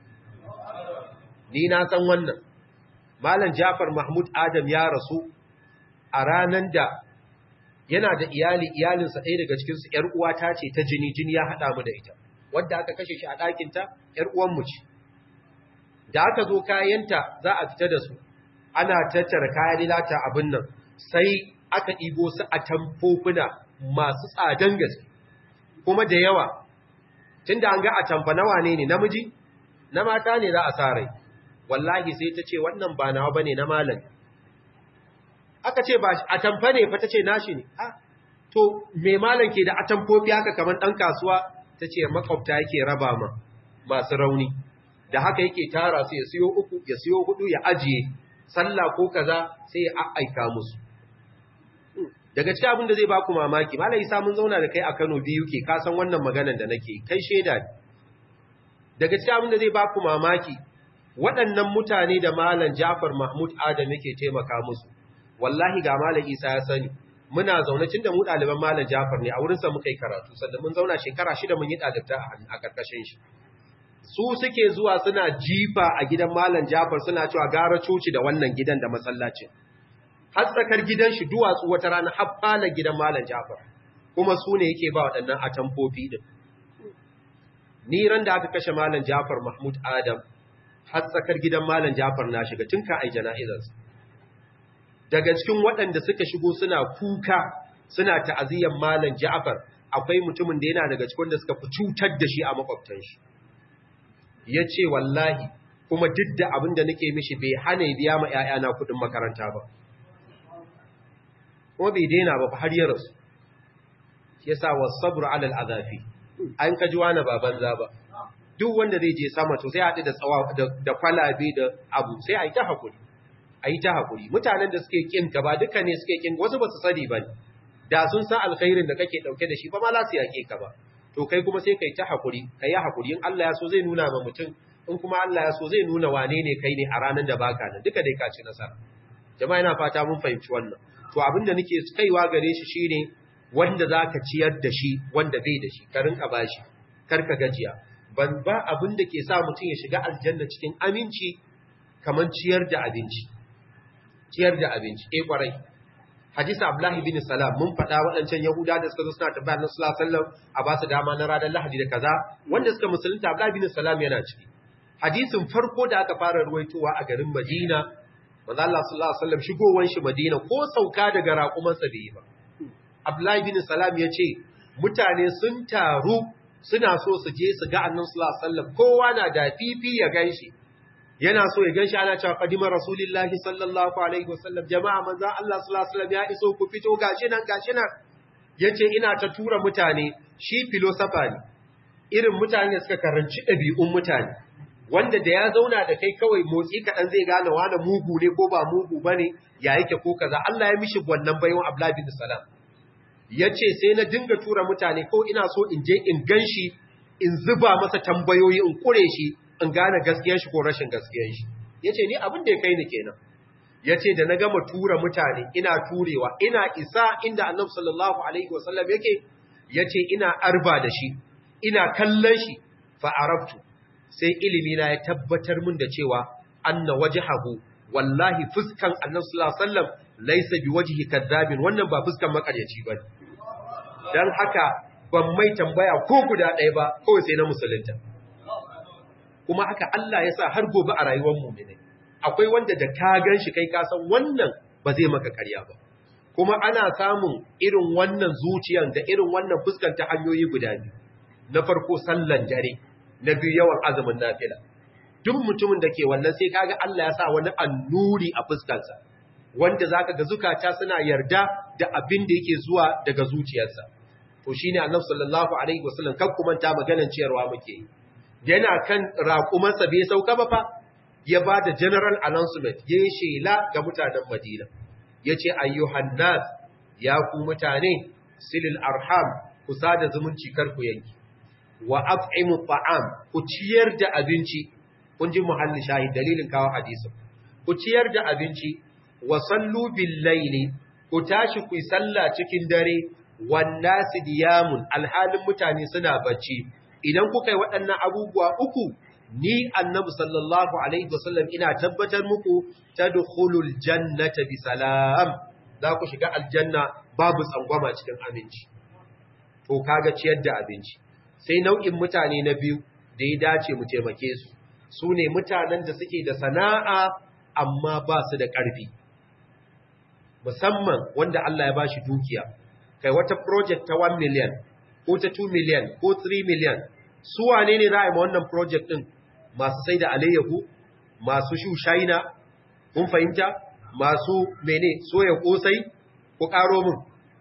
ni na san wannan Malam Jafar Mahmud Adam ya rasu a ranan da yana da iyali iyalinsa ɗaya daga cikinsu ‘yar uwata ce ta jini jini ya haɗa mu da ita wadda aka kashe shi a ɗakinta ‘yar uwanmu ce da aka zo kayanta za a fita da su ana tattara kayan lilata abin nan sai aka ɗibo su a tamfofuna masu tsadan gaske kuma da yawa tunda an ga a tamfa na wane ne namiji na mata ne za a sa rai wallahi sai ta ce wannan ba nawa bane na malam aka ce ba a tamfa ne fa ta ce nashi ne ah to me malam ke da atamfofi haka kamar dan kasuwa ta ce makwabta yake raba ma masu rauni da haka yake tara su ya siyo uku ya siyo hudu ya ajiye sallah ko kaza sai ya aika musu daga cikin abin da zai baku mamaki malai isa mun zauna da kai a Kano biyu ke ka san wannan maganar da nake kai sheda ne daga cikin abin da zai baku mamaki waɗannan mutane da malam Jafar Mahmud Adam yake taimaka musu wallahi ga malam Isa ya sani muna zaune tun da mu ɗaliban malam Jafar ne a wurinsa muka yi karatu sannan mun zauna shekara shida mun yi ɗalibta a ƙarƙashin shi su suke zuwa suna jifa a gidan malam Jafar suna cewa gara coci da wannan gidan da masallacin har tsakar gidan shi duwatsu wata rana har fala gidan malam Jafar kuma su ne yake ba waɗannan atamfofi din ni ran da aka kashe malam Jafar Mahmud Adam har tsakar gidan malam Jafar na shiga tun ka ai jana'izarsa daga cikin waɗanda suka shigo suna kuka suna ta'aziyyar malam Ja'far akwai mutumin da yana daga cikin da suka fi cutar da shi a makwabtan shi yace wallahi kuma duk da abin da nake mishi bai hana biya ma ƴaƴana kuɗin makaranta ba kuma bai daina ba har ya rasu yasa wasabru ala al'azafi an kaji wani baban za ba duk wanda zai je sama to sai haɗu da tsawa da kwalabe da abu sai a yi ta hakuri a yi ta haƙuri mutanen da suke ƙin ka ba duka ne suke ƙin wasu ba su sani ba da sun san alkhairin da kake ɗauke da shi ba ma za su yaƙe ka ba to kai kuma sai ka yi ta haƙuri ka yi haƙuri in Allah ya so zai nuna ma mutum in kuma Allah ya so zai nuna wane ne kai ne a ranar da baka nan duka dai ka ci nasara jama'a ina fata mun fahimci wannan to abin da nake kaiwa gare shi shine wanda zaka ciyar da shi wanda bai da shi ka rinka bashi kar ka gajiya ban ba abin da ke sa mutum ya shiga aljanna cikin aminci kamar ciyar da abinci ciyar da abinci eh kwarai hadisi abdullahi bin salam mun faɗa waɗancan yahuda da suka zo suna tabbata na sallallahu alaihi wasallam a ba su dama na ranar lahadi da kaza wanda suka musulunta abdullahi bin salam yana ciki hadisin farko da aka fara ruwaitowa a garin madina manzo Allah sallallahu alaihi wasallam shigowar shi madina ko sauka daga raƙumansa bai yi ba abdullahi bin salam ya ce mutane sun taru suna so su je su ga annabi sallallahu alaihi wasallam kowa na da fifi ya ganshi yana so ya ganshi ana cewa qadimar rasulullahi sallallahu alaihi wasallam jama'a manzo Allah sallallahu alaihi wasallam ya iso ku fito gashi nan gashi nan yace ina ta tura mutane shi philosopher ne irin mutane suka karanci ɗabi'un mutane wanda da ya zauna da kai kawai motsi kaɗan zai gane wani mugu ne ko ba mugu ba ne ya yake ko kaza Allah ya mishi wannan baiwan Abdullahi bin Salam ya ce sai na dinga tura mutane ko ina so in je in gan shi in zuba masa tambayoyi in kure shi in gane gaskiyar shi ko rashin gaskiyar shi ya ce ni abin da ya kai ni kenan ya ce da na gama tura mutane ina turewa ina isa inda annabi sallallahu alaihi wasallam yake ya ce ina arba da shi ina kallon shi fa'arabtu sai ilimi na ya tabbatar min da cewa anna wajhahu wallahi fuskan annabi sallallahu alaihi wasallam laysa biwajhi kadhabin wannan ba fuskan makaryaci bane dan haka ban mai tambaya ko guda ɗaya ba kawai sai na musulunta kuma haka Allah ya sa har gobe a rayuwar mu ne akwai wanda da ka gan shi kai ka san wannan ba zai maka karya ba kuma ana samun irin wannan zuciyan da irin wannan fuskan ta hanyoyi guda biyu na farko sallan dare na biyu yawan azumin nafila duk mutumin da ke wannan sai kaga Allah ya sa wani annuri a fuskarsa wanda zaka ga zukata suna yarda da abin da yake zuwa daga zuciyarsa to shine Annabi sallallahu alaihi wasallam kan kuma ta maganar ciyarwa muke yana kan raƙumansa bai sauka ba fa ya ba da general announcement ya yi shela ga mutanen Madina ya ce ayyuhan nas ya ku mutane silil arham ku sada zumunci kar ku yanki wa af'imu ta'am ku ciyar da abinci kun ji muhalli shahid dalilin kawo hadisin ku ciyar da abinci wa sallu bil layli ku tashi ku yi sallah cikin dare wan nasi diyamun alhalin mutane suna bacci idan kuka yi waɗannan abubuwa uku ni annabi sallallahu alaihi wasallam ina tabbatar muku tadkhulul jannata bi salam za ku shiga aljanna babu tsangwama cikin aminci to kaga ciyar da abinci sai nau'in mutane na biyu da ya dace mu taimake su su ne mutanen da suke da sana'a amma ba su da ƙarfi musamman wanda Allah ya bashi dukiya kai wata project ta 1 million ko ta 2 million ko 3 million su wane ne za a yi ma wannan project din masu sai da alayyahu masu shushaina kun fahimta masu mene soya kosai ku karo mun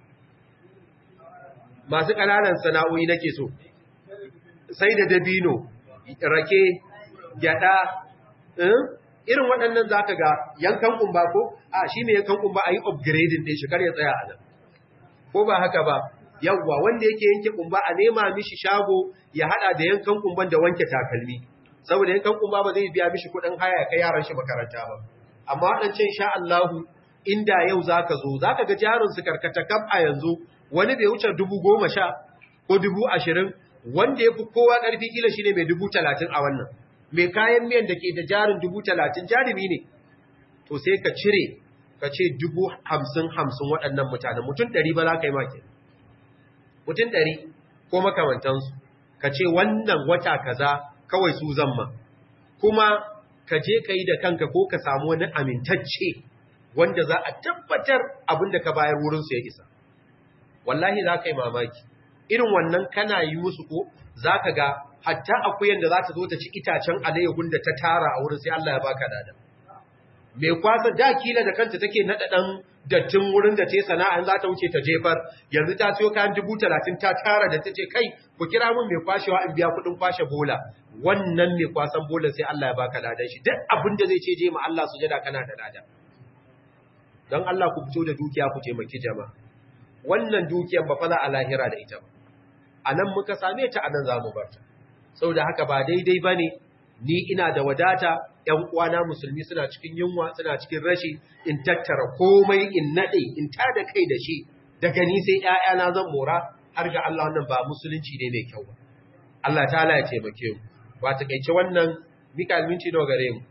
masu ƙananan sana'o'i nake so sai da dabino rake gyada irin waɗannan za ka ga yankan kumba ko a shi ne yankan kumba a yi upgrading ɗin shi kar ya tsaya a nan ko ba haka ba yawwa wanda yake yanke kumba a nema mishi shago ya hada da yankan kumban da wanke takalmi saboda yankan kumba ba zai biya mishi kuɗin haya ya kai yaran shi makaranta ba amma waɗancan sha Allahu inda yau zaka zo zaka ga jarin su karkata kaf a yanzu wani bai wuce dubu goma sha ko dubu ashirin wanda ya fi kowa ƙarfi kila shi ne mai dubu talatin a wannan mai kayan miyan da ke da jarin dubu talatin jarumi ne to sai ka cire ka ce dubu hamsin hamsin waɗannan mutane mutum ɗari ba za ka yi maki mutum ɗari ko makamantansu ka ce wannan wata kaza kawai su zamma kuma ka je ka yi da kanka ko ka samu wani amintacce wanda za a tabbatar abin da ka bayar wurinsu ya isa wallahi za ka yi mamaki irin wannan kana yi musu ko za ka ga hatta akuyan da za ta zo ta ci itacen alayyahun da ta tara a wurin sai Allah ya baka dada mai kwasa da kila da kanta take naɗa ɗan dattin wurin da ta yi sana'an za ta wuce ta jefar yanzu ta siyo kayan dubu talatin ta tara da ta ce kai ku kira min mai kwashewa in biya kuɗin kwashe bola wannan mai kwasan bola sai Allah ya baka ladan shi duk abin da zai ce je ma Allah sujada kana da lada don Allah ku fito da dukiya ku taimaki jama'a wannan dukiyar ba fa za a lahira da ita ba a nan muka same ta a nan za mu barta saboda haka ba daidai ba ne ni ina da wadata ‘yan uwana musulmi suna cikin yunwa suna cikin rashi in tattara komai in naɗe in ta da kai da shi daga ni sai ‘ya'yana zan mora har ga Allah wannan ba musulunci ne mai kyau ba Allah ta ya taimake mu ba ta kaice wannan mika minti nawa gare mu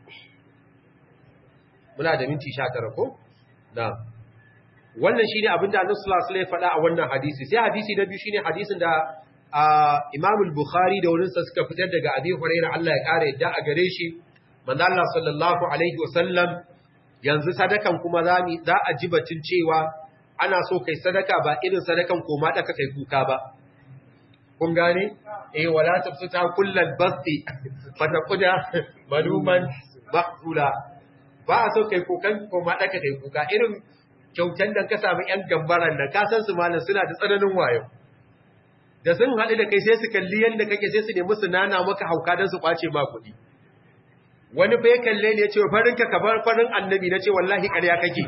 muna da minti sha tara ko na wannan shine abin da Annabi sallallahu alaihi wasallam ya faɗa a wannan hadisi sai hadisi na biyu shine hadisin da Imam al-Bukhari da wurin sa suka fitar daga Abi Hurairah Allah ya kare yadda a gare shi manzo Allah sallallahu alaihi wasallam yanzu sadakan kuma zami za a ji batun cewa ana so kai sadaka ba irin sadakan koma da kai kuka ba kun gane eh wala tafsuta kullal basti fataquda maluman mahzula ba a so kai kukan koma da kai kuka irin kyautan da ka samu ‘yan gambaran da ka san su malam suna da tsananin wayo. Da sun haɗu da kai sai su kalli yadda kake sai su nemi su nana maka hauka don su ƙwace ma kuɗi. Wani fa ya kalle ne ya ce farin ka kabar farin annabi na ce wallahi ƙarya kake.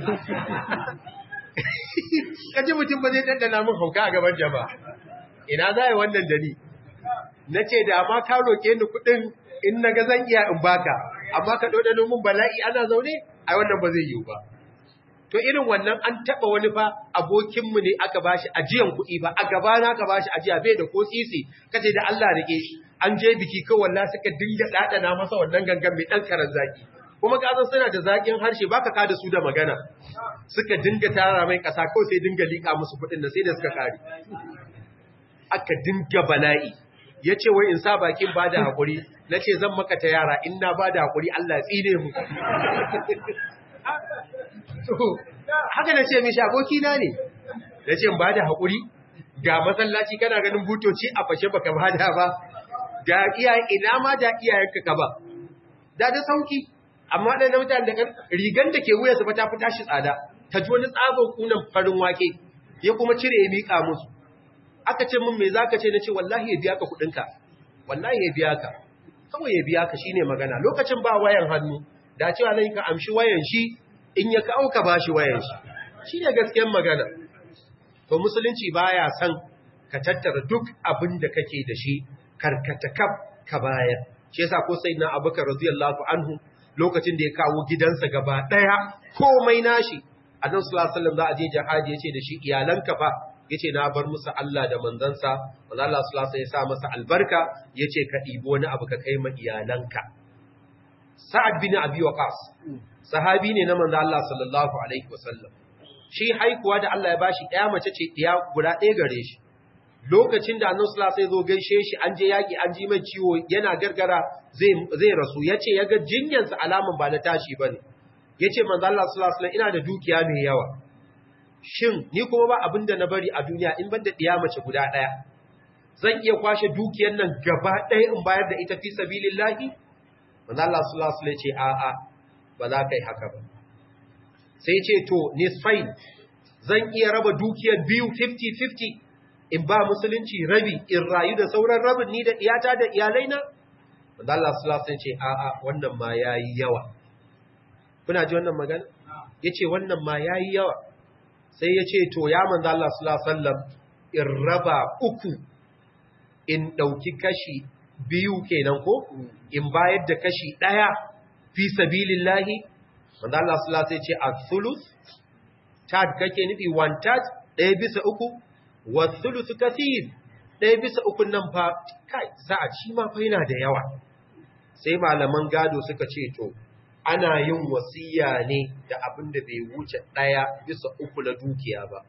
Kaji mutum ba zai ɗanɗana min hauka a gaban jama'a. Ina za yi wannan da ni? Na ce da ma ka roƙe ni kuɗin in na ga zan iya in baka, amma ka ɗoɗano min bala'i ana zaune, ai wannan ba zai yiwu ba. to irin wannan an taba wani fa abokinmu ne aka bashi ajiyan kuɗi ba a gaba na aka bashi ajiya bai da ko sisi kace da Allah rike shi an je biki ko wallahi suka dinga dadana masa wannan gangan mai dan karan zaki kuma ka san suna da zakin harshe baka ka da su da magana suka dinga tara mai kasa ko sai dinga lika musu kuɗin da sai da suka kare aka dinga bala'i yace wai in sa bakin bada hakuri nace zan maka ta yara in na bada hakuri Allah tsine mu haka na ce mishi abokina ne da ce ba da haƙuri ga masallaci kana ganin butoci a fashe baka ba da ba da iyayen ina ma da iyayenka ka ba da da sauki amma da mutane da rigan da ke wuya su ba ta fi tashi tsada ta ji wani tsabon kunan farin wake ya kuma cire ya miƙa musu aka ce min me zaka ce na ce wallahi ya biya ka kuɗinka wallahi ya biya ka kawai ya biya ka shine magana lokacin ba wayan hannu da cewa nan ka amshi wayan shi in ya kawo ka bashi wayan shi shi ne gaskiyar magana to musulunci baya son ka tattara duk abin da kake da shi karkata kaf ka bayar shi yasa ko sai na abubakar radiyallahu anhu lokacin da ya kawo gidansa gaba daya komai nashi annabi sallallahu alaihi wasallam za a je jihadi yace da shi iyalanka fa yace na bar musu Allah da manzansa manzo Allah sallallahu alaihi wasallam ya sa masa albarka yace ka dibi wani abu ka kai ma iyalanka Sa'ad bin Abi Waqqas sahabi ne na manzo Allah sallallahu alaihi wasallam shi haikuwa da Allah ya bashi ɗaya mace ce ɗaya guda ɗaya gare shi lokacin da annabi sallallahu alaihi wasallam zo gaishe shi an je yaki an ji mai ciwo yana gargara zai zai rasu yace yaga jinyan sa alaman ba na tashi bane yace manzo Allah sallallahu alaihi wasallam ina da dukiya mai yawa shin ni kuma ba abin da na bari a duniya in banda ɗiya mace guda ɗaya zan iya kwashe dukiyar nan gaba ɗaya in bayar da ita fi sabilillahi manzo Allah sallallahu alaihi ce a a ba za ka yi haka ba sai ce to nisfain zan iya raba dukiyar biyu 50-50 in ba musulunci rabi in rayu da sauran rabin ni da iyata da iyalaina manzo Allah sallallahu alaihi ce a a wannan ma yayi yawa kuna ji wannan magana yace wannan ma yayi yawa sai yace to ya manzo Allah sallallahu alaihi wasallam in raba uku in dauki kashi biyu kenan ko in bayar da kashi daya fi sabilillahi manzo Allah sallallahu alaihi wasallam ce al-thuluth tad kake nufi one third daya bisa uku wa thuluth kathir daya bisa uku nan fa kai za a ci ma fa yana da yawa sai malaman gado suka ce to ana yin wasiya ne da abin da bai wuce ɗaya bisa uku na dukiya ba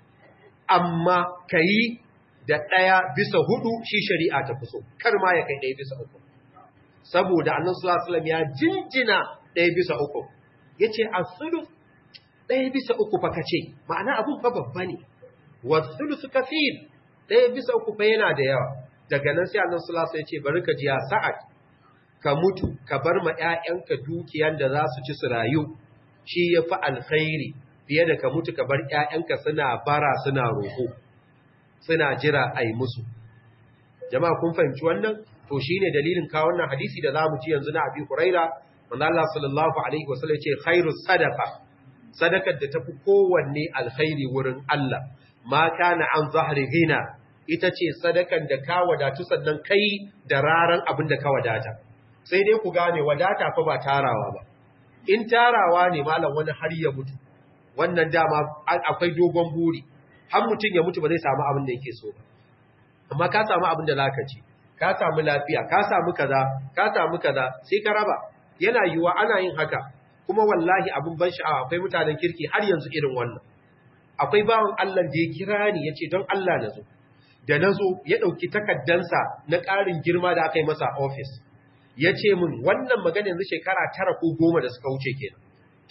amma ka yi da ɗaya bisa hudu shi shari'a ta fi so kar ma ya kai ɗaya bisa uku saboda annan sulasulam ya jinjina ɗaya bisa uku ya ce a sulu ɗaya bisa uku fa ka ce ma'ana abin fa babba ne wasu su kafir ɗaya bisa uku fa yana da yawa daga nan sai annan sulasulam ya ce bari ka ji ya sa'ad ka mutu ka bar ma ‘ya'yanka dukiyan da za su ci su rayu shi ya fi alkhairi fiye da ka mutu ka bar ‘ya'yanka suna bara suna roƙo suna jira a yi musu jama'a kun fahimci wannan to shi ne dalilin kawo wannan hadisi da za mu ci yanzu na abi huraira wanda Allah sallallahu alaihi wasallam ce khairu sadaka sadakar da tafi kowanne alkhairi wurin Allah ma kana an zahri ghina ita ce sadakan da ka wadatu sannan kai da raran abin da ka wadata sai dai ku gane wadata fa ba tarawa ba in tarawa ne malam wani har ya mutu wannan dama akwai dogon buri har mutum ya mutu ba zai samu abin da yake so ba amma ka samu abin da zaka ci ka samu lafiya ka samu kaza ka samu kaza sai ka raba yana yiwa ana yin haka kuma wallahi abin ban sha'awa akwai mutanen kirki har yanzu irin wannan akwai bawan Allah da ya kira ni yace don Allah na zo da na zo ya ɗauki takaddansa na ƙarin girma da aka yi masa a ofis ya ce min wannan magana yanzu shekara tara ko goma da suka wuce kenan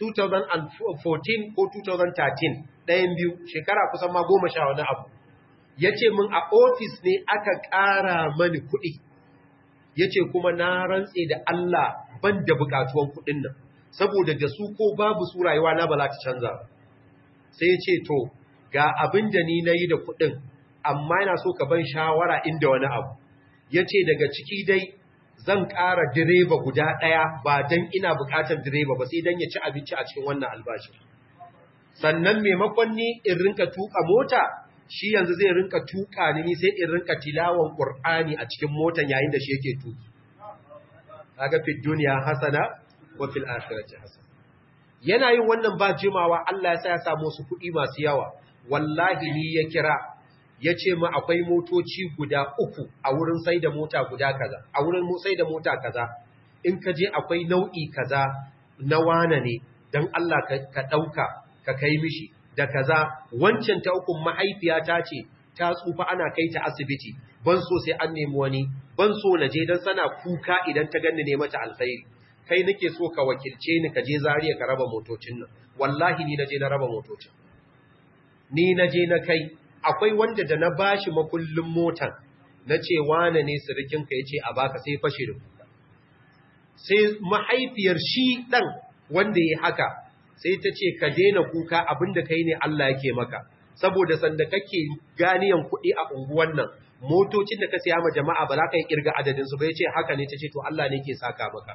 2014 ko 2013 ɗayan biyu shekara kusan ma goma sha wani abu ya ce min a ofis ne aka ƙara mani kuɗi ya ce kuma na rantse da Allah ban da buƙatuwan kuɗin nan saboda da su ko babu su rayuwa na ba za ta canza sai ya ce to ga abin da ni na yi da kuɗin amma yana so ka ban shawara inda wani abu ya ce daga ciki dai zan ƙara direba guda ɗaya ba don ina buƙatar direba ba sai don ya ci abinci a cikin wannan albashi. Sannan maimakon ni in rinka tuƙa mota, shi yanzu zai rinka tuƙa ni sai in rinka tilawan ƙur'ani a cikin motan yayin da shi yake tuƙi. Kaga fi duniya hasana wa fil akhirati hasana. Yana yin wannan ba jimawa Allah ya sa ya samu su kuɗi masu yawa. Wallahi ni ya kira ya ce ma akwai motoci guda uku a wurin sai da mota guda kaza a wurin sai da mota kaza in ka je akwai nau'i kaza na wane ne don Allah ka ɗauka ka kai mishi da kaza wancan ta ukun mahaifiyata ce ta tsufa ana kai ta asibiti ban so sai an nemi wani ban so na je don sana kuka idan ta ganni ne mata alkhairi kai nake so ka wakilce ni ka je zariya ka raba motocin nan wallahi ni na je na raba motocin ni na je na kai akwai wanda da na bashi makullin motan na ce wane ne sirikinka ya ce a baka sai fashe da kuka sai mahaifiyar shi ɗan wanda ya haka sai ta ce ka daina kuka abinda kai ne Allah yake maka saboda sanda kake ganiyan kuɗi a unguwan nan motocin da ka siya ma jama'a ba za ka yi kirga adadinsu ba ya ce haka ne ta ce to Allah ne ke saka maka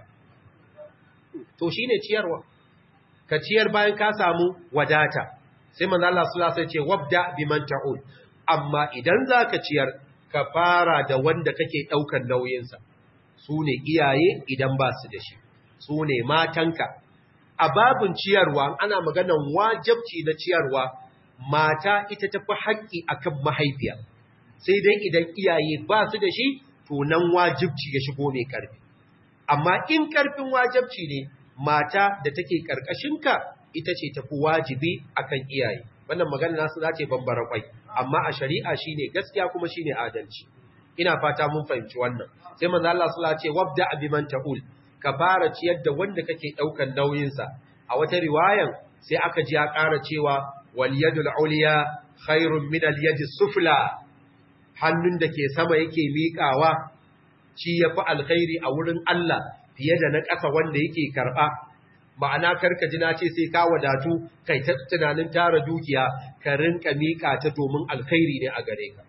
to shi ne ciyarwa ka ciyar bayan ka samu wadata sai manzo Allah sallallahu alaihi wasallam ce wabda biman ta'ul amma idan zaka ciyar ka fara da wanda kake daukan nauyin sa sune iyaye idan ba su da shi sune matanka a babun ciyarwa ana maganan wajibci na ciyarwa mata ita tafi haƙƙi akan mahaifiya sai dai idan iyaye ba su da shi to nan wajibci ya shigo mai karfi amma in karfin wajibci ne mata da take karkashinka ita ce tafi wajibi akan iyaye wannan magana nasu za ta bambara kwai amma a shari'a shine gaskiya kuma shine adalci ina fata mun fahimci wannan sai manzo Allah sallallahu alaihi wasallam wabda biman ta'ul ka fara ciyar da wanda kake daukan nauyin sa a wata riwayan sai aka ji ya ƙara cewa wal yadul ulya khairun min al yadi sufla hannun da ke sama yake miƙawa shi ya fi alkhairi a wurin Allah fiye da na ƙasa wanda yake karɓa ma'ana karka ji na ce sai ka wadatu kai ta tunanin tara dukiya ka rinka miƙa ta domin alkhairi ne a gare ka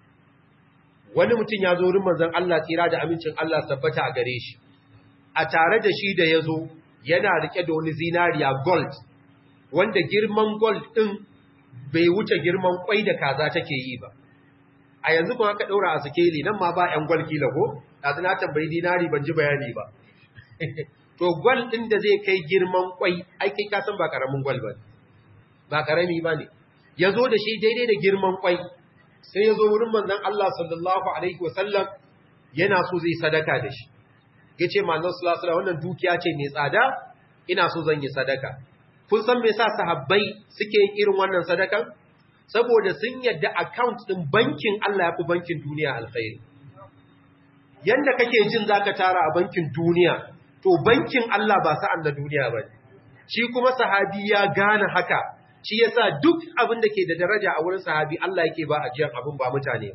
wani mutum ya zo wurin manzon Allah tsira da amincin Allah tabbata a gare shi a tare da shi da ya zo yana rike da wani zinariya gold wanda girman gold ɗin bai wuce girman kwai da kaza take yi ba a yanzu kuma aka ɗaura a sikeli nan ma ba ‘yan gwal kila ko ɗazu na tambayi dinari ban ji bayani ba to gwal ɗin da zai kai girman kwai aikai kasan ba ƙaramin gwal ba ba ƙarami ba ne ya zo da shi daidai da girman kwai sai ya zo wurin manzan Allah sallallahu alaihi wasallam yana so zai sadaka da shi ya ce manzan sallallahu wannan dukiya ce mai tsada ina so zan yi sadaka kun san me yasa sahabbai suke yin irin wannan sadakan saboda sun yadda account din bankin Allah ya fi bankin duniya alkhairi yanda kake jin zaka tara a bankin duniya to bankin Allah ba sa'an da duniya ba shi kuma sahabi ya gane haka shi yasa duk abin da ke da daraja a wurin sahabi Allah yake ba ajiyar abin ba mutane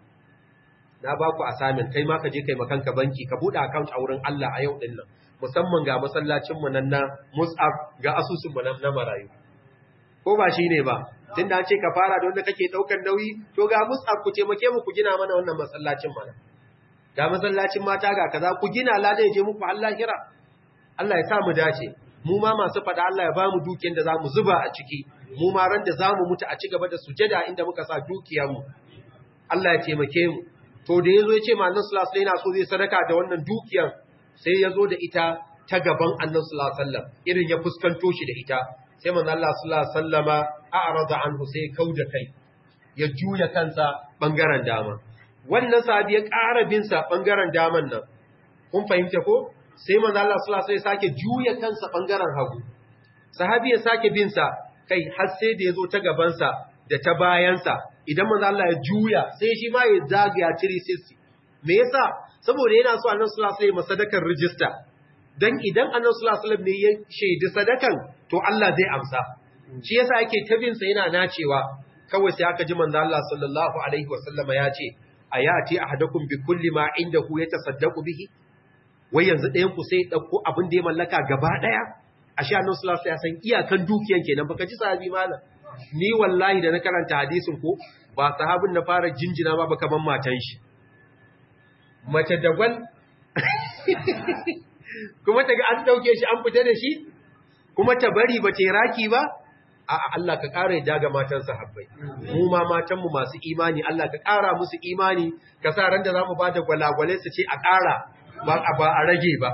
na ba ku assignment kai ma ka je kai makanka banki ka bude account a wurin Allah a yau din nan musamman ga masallacin mu nan na Mus'ab ga asusun mu na marayu ko ba shine ba tunda an ce ka fara da wanda kake daukar nauyi to ga Mus'ab ku taimake mu ku gina mana wannan masallacin mana ga masallacin mata ga kaza ku gina lada ya je muku Allah kira Allah ya sa mu dace mu ma masu fada Allah ya ba mu dukiyar da zamu zuba a ciki mu ma ran da zamu mutu a ci gaba da sujada inda muka sa dukiyar mu Allah ya taimake mu to da yazo ya ce ma annabi sallallahu alaihi wasallam so zai sadaka da wannan dukiyar sai yazo da ita ta gaban annabi sallallahu alaihi wasallam irin ya fuskanto shi da ita sai manzo Allah sallallahu alaihi wasallama a'rada anhu sai kauda kai ya juya kansa bangaren dama wannan sahabi ya ƙara bin sa bangaren daman nan kun fahimta ko sai manzo Allah sallallahu alaihi wasallam sake juya kansa bangaren hagu sahabi ya sake bin sa kai har sai da yazo ta gaban sa da ta bayan sa idan manzo Allah ya juya sai shi ma ya zagaya 360 me yasa saboda yana so annabi sallallahu alaihi wasallam sadakar register dan idan annabi sallallahu alaihi wasallam ne ya shaidi sadakan to Allah zai amsa shi yasa yake tabin sa yana nacewa kawai sai aka ji manzo Allah sallallahu alaihi wasallama ya ce ayati ahadakum bi kulli ma indahu yatasaddaqu bihi wai yanzu ɗayan ku sai dauko abin da ya mallaka gaba daya ashe annabi sallallahu alaihi wasallam ya san iyakan dukiyan kenan baka ji sahabi malam ni wallahi da na karanta hadisin ko ba sahabin na fara jinjina ba baka ban matan shi mace da gwal kuma ta ga an dauke shi an fita da shi kuma ta bari ba ta raki ba a Allah ka ƙara yadda ga matan sahabbai mu ma matan mu masu imani Allah ka ƙara musu imani ka sa ran da zamu ba da gwalagwale su ce a ƙara ba ba a rage ba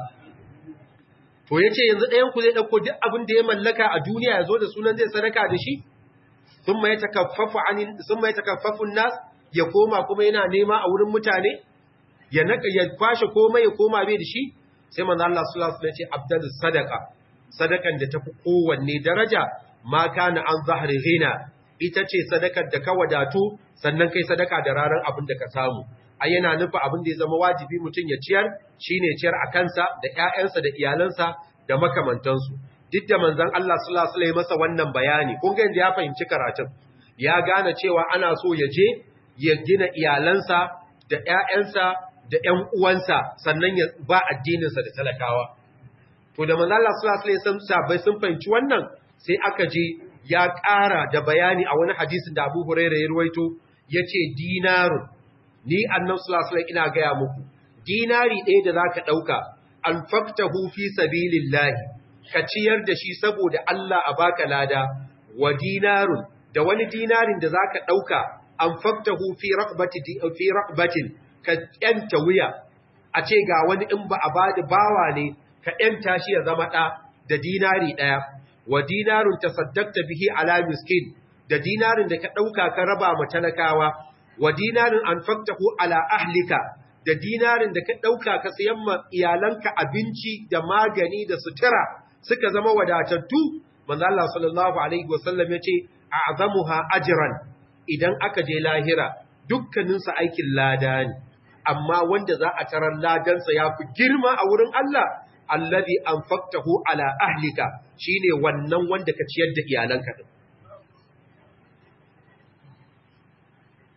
to yace yanzu ɗayan ku zai dauko duk abin da ya mallaka a duniya ya zo da sunan zai sadaka da shi thumma yatakaffafu anin thumma yatakaffafu nas ya koma kuma yana nema a wurin mutane ya naka ya kwashe komai ya koma bai da shi sai manzo Allah sallallahu alaihi wasallam ya ce abdalus sadaqa sadakan da tafi kowanne daraja ma kana an zahri ghina ita ce sadakar da ka wadatu sannan kai sadaka da ranar abin da ka samu ai yana nufi abin da ya zama wajibi mutum ya ciyar shine ciyar a kansa da ƴaƴansa da iyalansa da makamantansu duk da manzon Allah sallallahu alaihi wasallam masa wannan bayani kun ga inda ya fahimci karatun ya gane cewa ana so ya je ya gina iyalansa da ƴaƴansa da ƴan uwansa sannan ya ba addininsa da talakawa to da manzon Allah sallallahu alaihi wasallam sabai sun fahimci wannan sai aka je ya ƙara da bayani a wani hadisin da Abu Hurairah ya ruwaito yace dinarun ni annabi sallallahu alaihi ina gaya muku dinari ɗaya da zaka dauka anfaqtahu fi sabilillahi ka ciyar da shi saboda Allah a baka lada wa dinarun da wani dinarin da zaka dauka anfaqtahu fi raqbati fi raqbatin ka yanta wuya a ce ga wani in ba a bada bawa ne ka yanta shi ya zama da da dinari daya wa dinarun tasaddaqta bihi ala miskin da dinarin da ka dauka ka raba ma talakawa wa dinarin anfaqtahu ala ahlika da dinarin da ka dauka ka sayan ma iyalanka abinci da magani da sutura suka zama wadatattu manzo Allah sallallahu alaihi wasallam yace a'zamuha ajran idan aka je lahira dukkanin su aikin lada ne amma wanda za a tarar ladan sa yafi girma a wurin Allah alladhi anfaqtahu ala ahlika shine wannan wanda ka ciyar da iyalanka din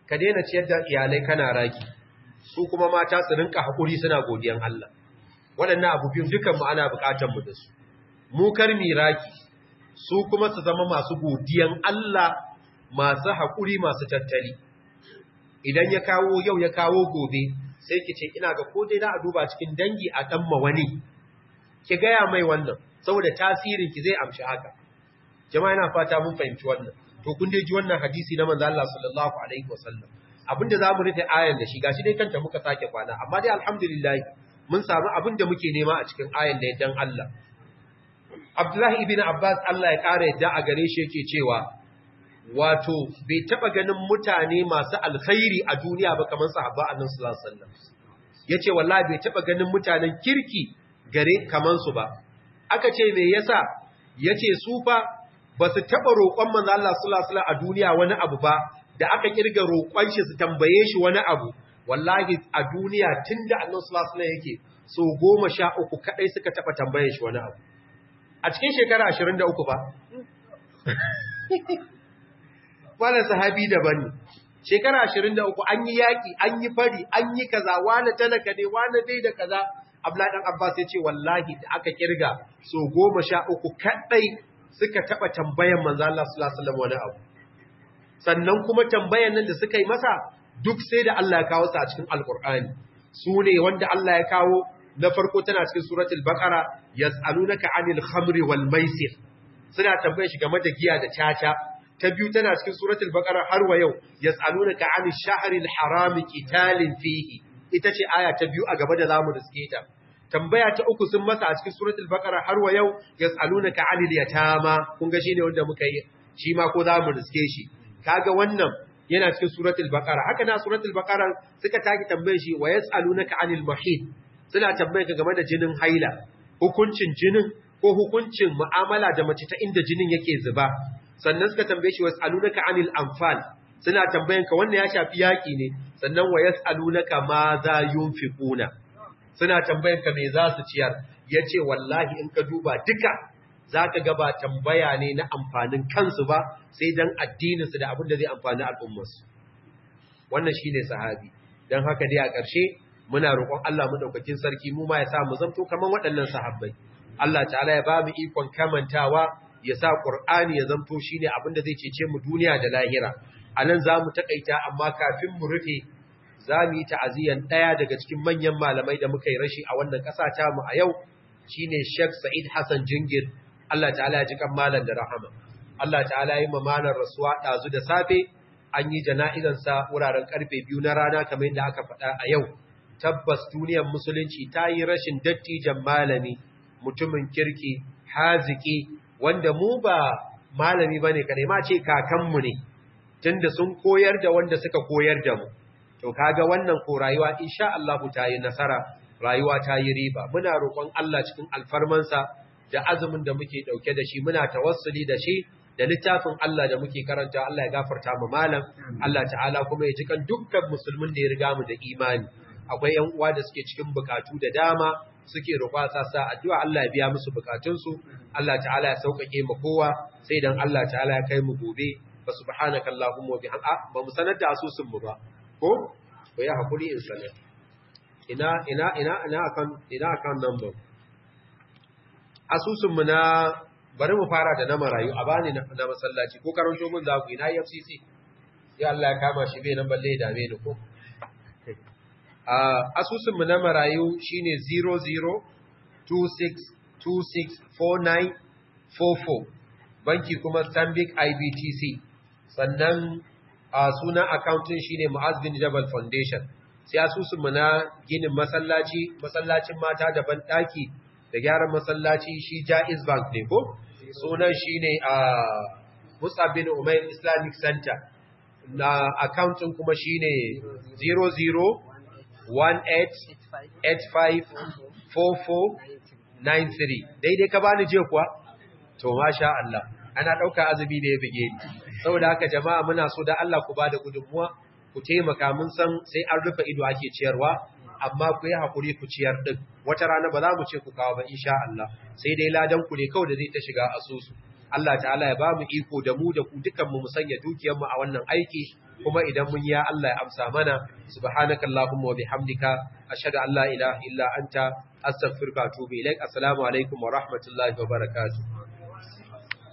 ka daina ciyar da iyalai kana raki su kuma mata su rinka haƙuri suna godiyan Allah waɗannan abu biyun dukan mu ana buƙatar mu da su mu kar raki su kuma su zama masu godiyan Allah masu haƙuri masu tattali idan ya kawo yau ya kawo gobe sai ki ce ina ga ko dai da a duba cikin dangi a ɗan wani ki gaya mai wannan saboda tasirin ki zai amshi haka jama'a ina fata mun fahimci wannan to kun dai ji wannan hadisi na manzo Allah sallallahu alaihi wasallam abinda zamu rufe ayan da shi gashi dai kanta muka sake kwana amma dai alhamdulillah mun samu abinda muke nema a cikin ayan da dan Allah Abdullahi ibn Abbas Allah ya kare yadda a gare shi yake cewa wato bai taba ganin mutane masu alkhairi a duniya ba kamar sahabba annabi sallallahu alaihi wasallam yace wallahi bai taba ganin mutanen kirki gare kaman su ba aka ce me yasa yace su fa ba su taba roƙon manzo Allah sallallahu alaihi wasallam a duniya wani abu ba da aka kirga roƙon shi su tambaye shi wani abu wallahi a duniya tunda annabi sallallahu alaihi wasallam yake so 13 kadai suka taba tambaye shi wani abu a cikin shekara 23 ba wannan sahabi daban ne shekara 23 an yi yaki an yi fari an yi kaza wani talaka ne wani dai da kaza Abdullahi dan Abbas ya ce wallahi da aka kirga so 13 kadai suka taba tambayan manzo Allah sallallahu alaihi wasallam wani abu sannan kuma tambayan nan da suka yi masa duk sai da Allah ya kawo su a cikin alqur'ani su ne wanda Allah ya kawo na farko tana cikin suratul baqara yas'alunaka 'anil khamri wal maisir suna tambaye shi game da giya da caca ta biyu tana cikin suratul baqara har wa yau yas'alunaka 'anil shahril harami qitalin fihi ita ce aya ta biyu a gaba da zamu riske ta tambaya ta uku sun masa a cikin suratul baqara har wa yau yas'alunaka 'anil yatama kun ga shine wanda muka yi shi ma ko zamu riske shi kaga wannan yana cikin suratul baqara haka na suratul baqara suka taki tambaye shi wa yas'alunaka 'anil mahid suna tambaye ka game da jinin haila hukuncin jinin ko hukuncin mu'amala da mace ta inda jinin yake zuba sannan suka tambaye shi was'alunaka 'anil anfal suna tambayan ka wannan ya shafi yaki ne sannan wa yas'alunaka ma za yunfiquna suna tambayan ka me za su ciyar yace wallahi in ka duba duka zaka ga ba tambaya ne na amfanin kansu ba sai dan addinin su da abin da zai amfani al'ummar su wannan shine sahabi dan haka dai a ƙarshe muna roƙon Allah madaukakin sarki mu ma ya sa mu zanto kaman waɗannan sahabbai Allah ta'ala ya ba mu ikon kamantawa ya sa Qur'ani ya zanto shine abin da zai cece mu duniya da lahira anan zamu takaita amma kafin mu rufe zamu yi ta'aziyan daya daga cikin manyan malamai da muka yi rashi a wannan ƙasa ta mu a yau shine Sheikh Sa'id Hassan Jingir Allah ta'ala ya ji kan malam da rahama Allah ta'ala ya yi mamanar rasuwa dazu da safe an yi jana'izansa wuraren karfe biyu na rana kamar yadda aka faɗa a yau tabbas duniyar musulunci ta yi rashin dattijan malami mutumin kirki haziki wanda mu ba malami ba ne kare ma ce kakanmu ne tunda sun koyar da wanda suka koyar da mu to kaga wannan ko rayuwa insha Allah ta yi nasara rayuwa ta yi riba muna roƙon Allah cikin alfarmansa da azumin da muke dauke da shi muna tawassuli da shi da littafin Allah da muke karanta Allah ya gafarta mu malam Allah ta'ala kuma ya jikan dukkan musulmin da ya riga mu da imani akwai ‘yan uwa da suke cikin bukatu da dama suke roƙa sa addu'a Allah ya biya musu bukatunsu, Allah ta'ala ya sauƙaƙe mu kowa sai dan Allah ta'ala ya kai mu gobe, ba su bahana kallahun mu bi ba mu sanar da asusunmu ba, ko? Ko ya haƙuri in sanar. Ina, ina, ina, ina akan, ina akan number. Asusunmu na, bari mu fara da na marayu, a bani na masallaci, ko karanto mun za ku ina FCC, ya Allah ya kama shi bai nan balle ya dame ni ko? Uh, asusunmu na marayu shine 0026264944 banki kuma Stanbic IBTC sannan uh, sunan accounting shine Mu'az bin Jabal Foundation sai asusunmu na ginin masallaci masallacin mata da banɗaki da gyaran masallaci shi Jaiz Bank ne ko sunan shine uh, Musa bin Umair Islamic Center na accounting kuma shine 00 18854493 daidai ka bani je kuwa to masha Allah ana dauka azumi ne ya bige ni saboda haka jama'a muna so da Allah ku bada gudunmuwa ku taimaka mun san sai an rufe ido ake ciyarwa amma ku yi hakuri ku ciyar din wata rana ba za mu ce ku kawo ba insha Allah sai dai ladan ku ne kawai da zai ta shiga asusu Allah ta'ala ya ba mu iko da mu da ku dukan mu musanya dukiyar mu a wannan aiki kuma idan mun ya Allah ya amsa mana subhanakallahumma wa bihamdika ashhadu an la ilaha illa anta astaghfiruka wa atubu ilaik assalamu alaikum wa rahmatullahi wa barakatuh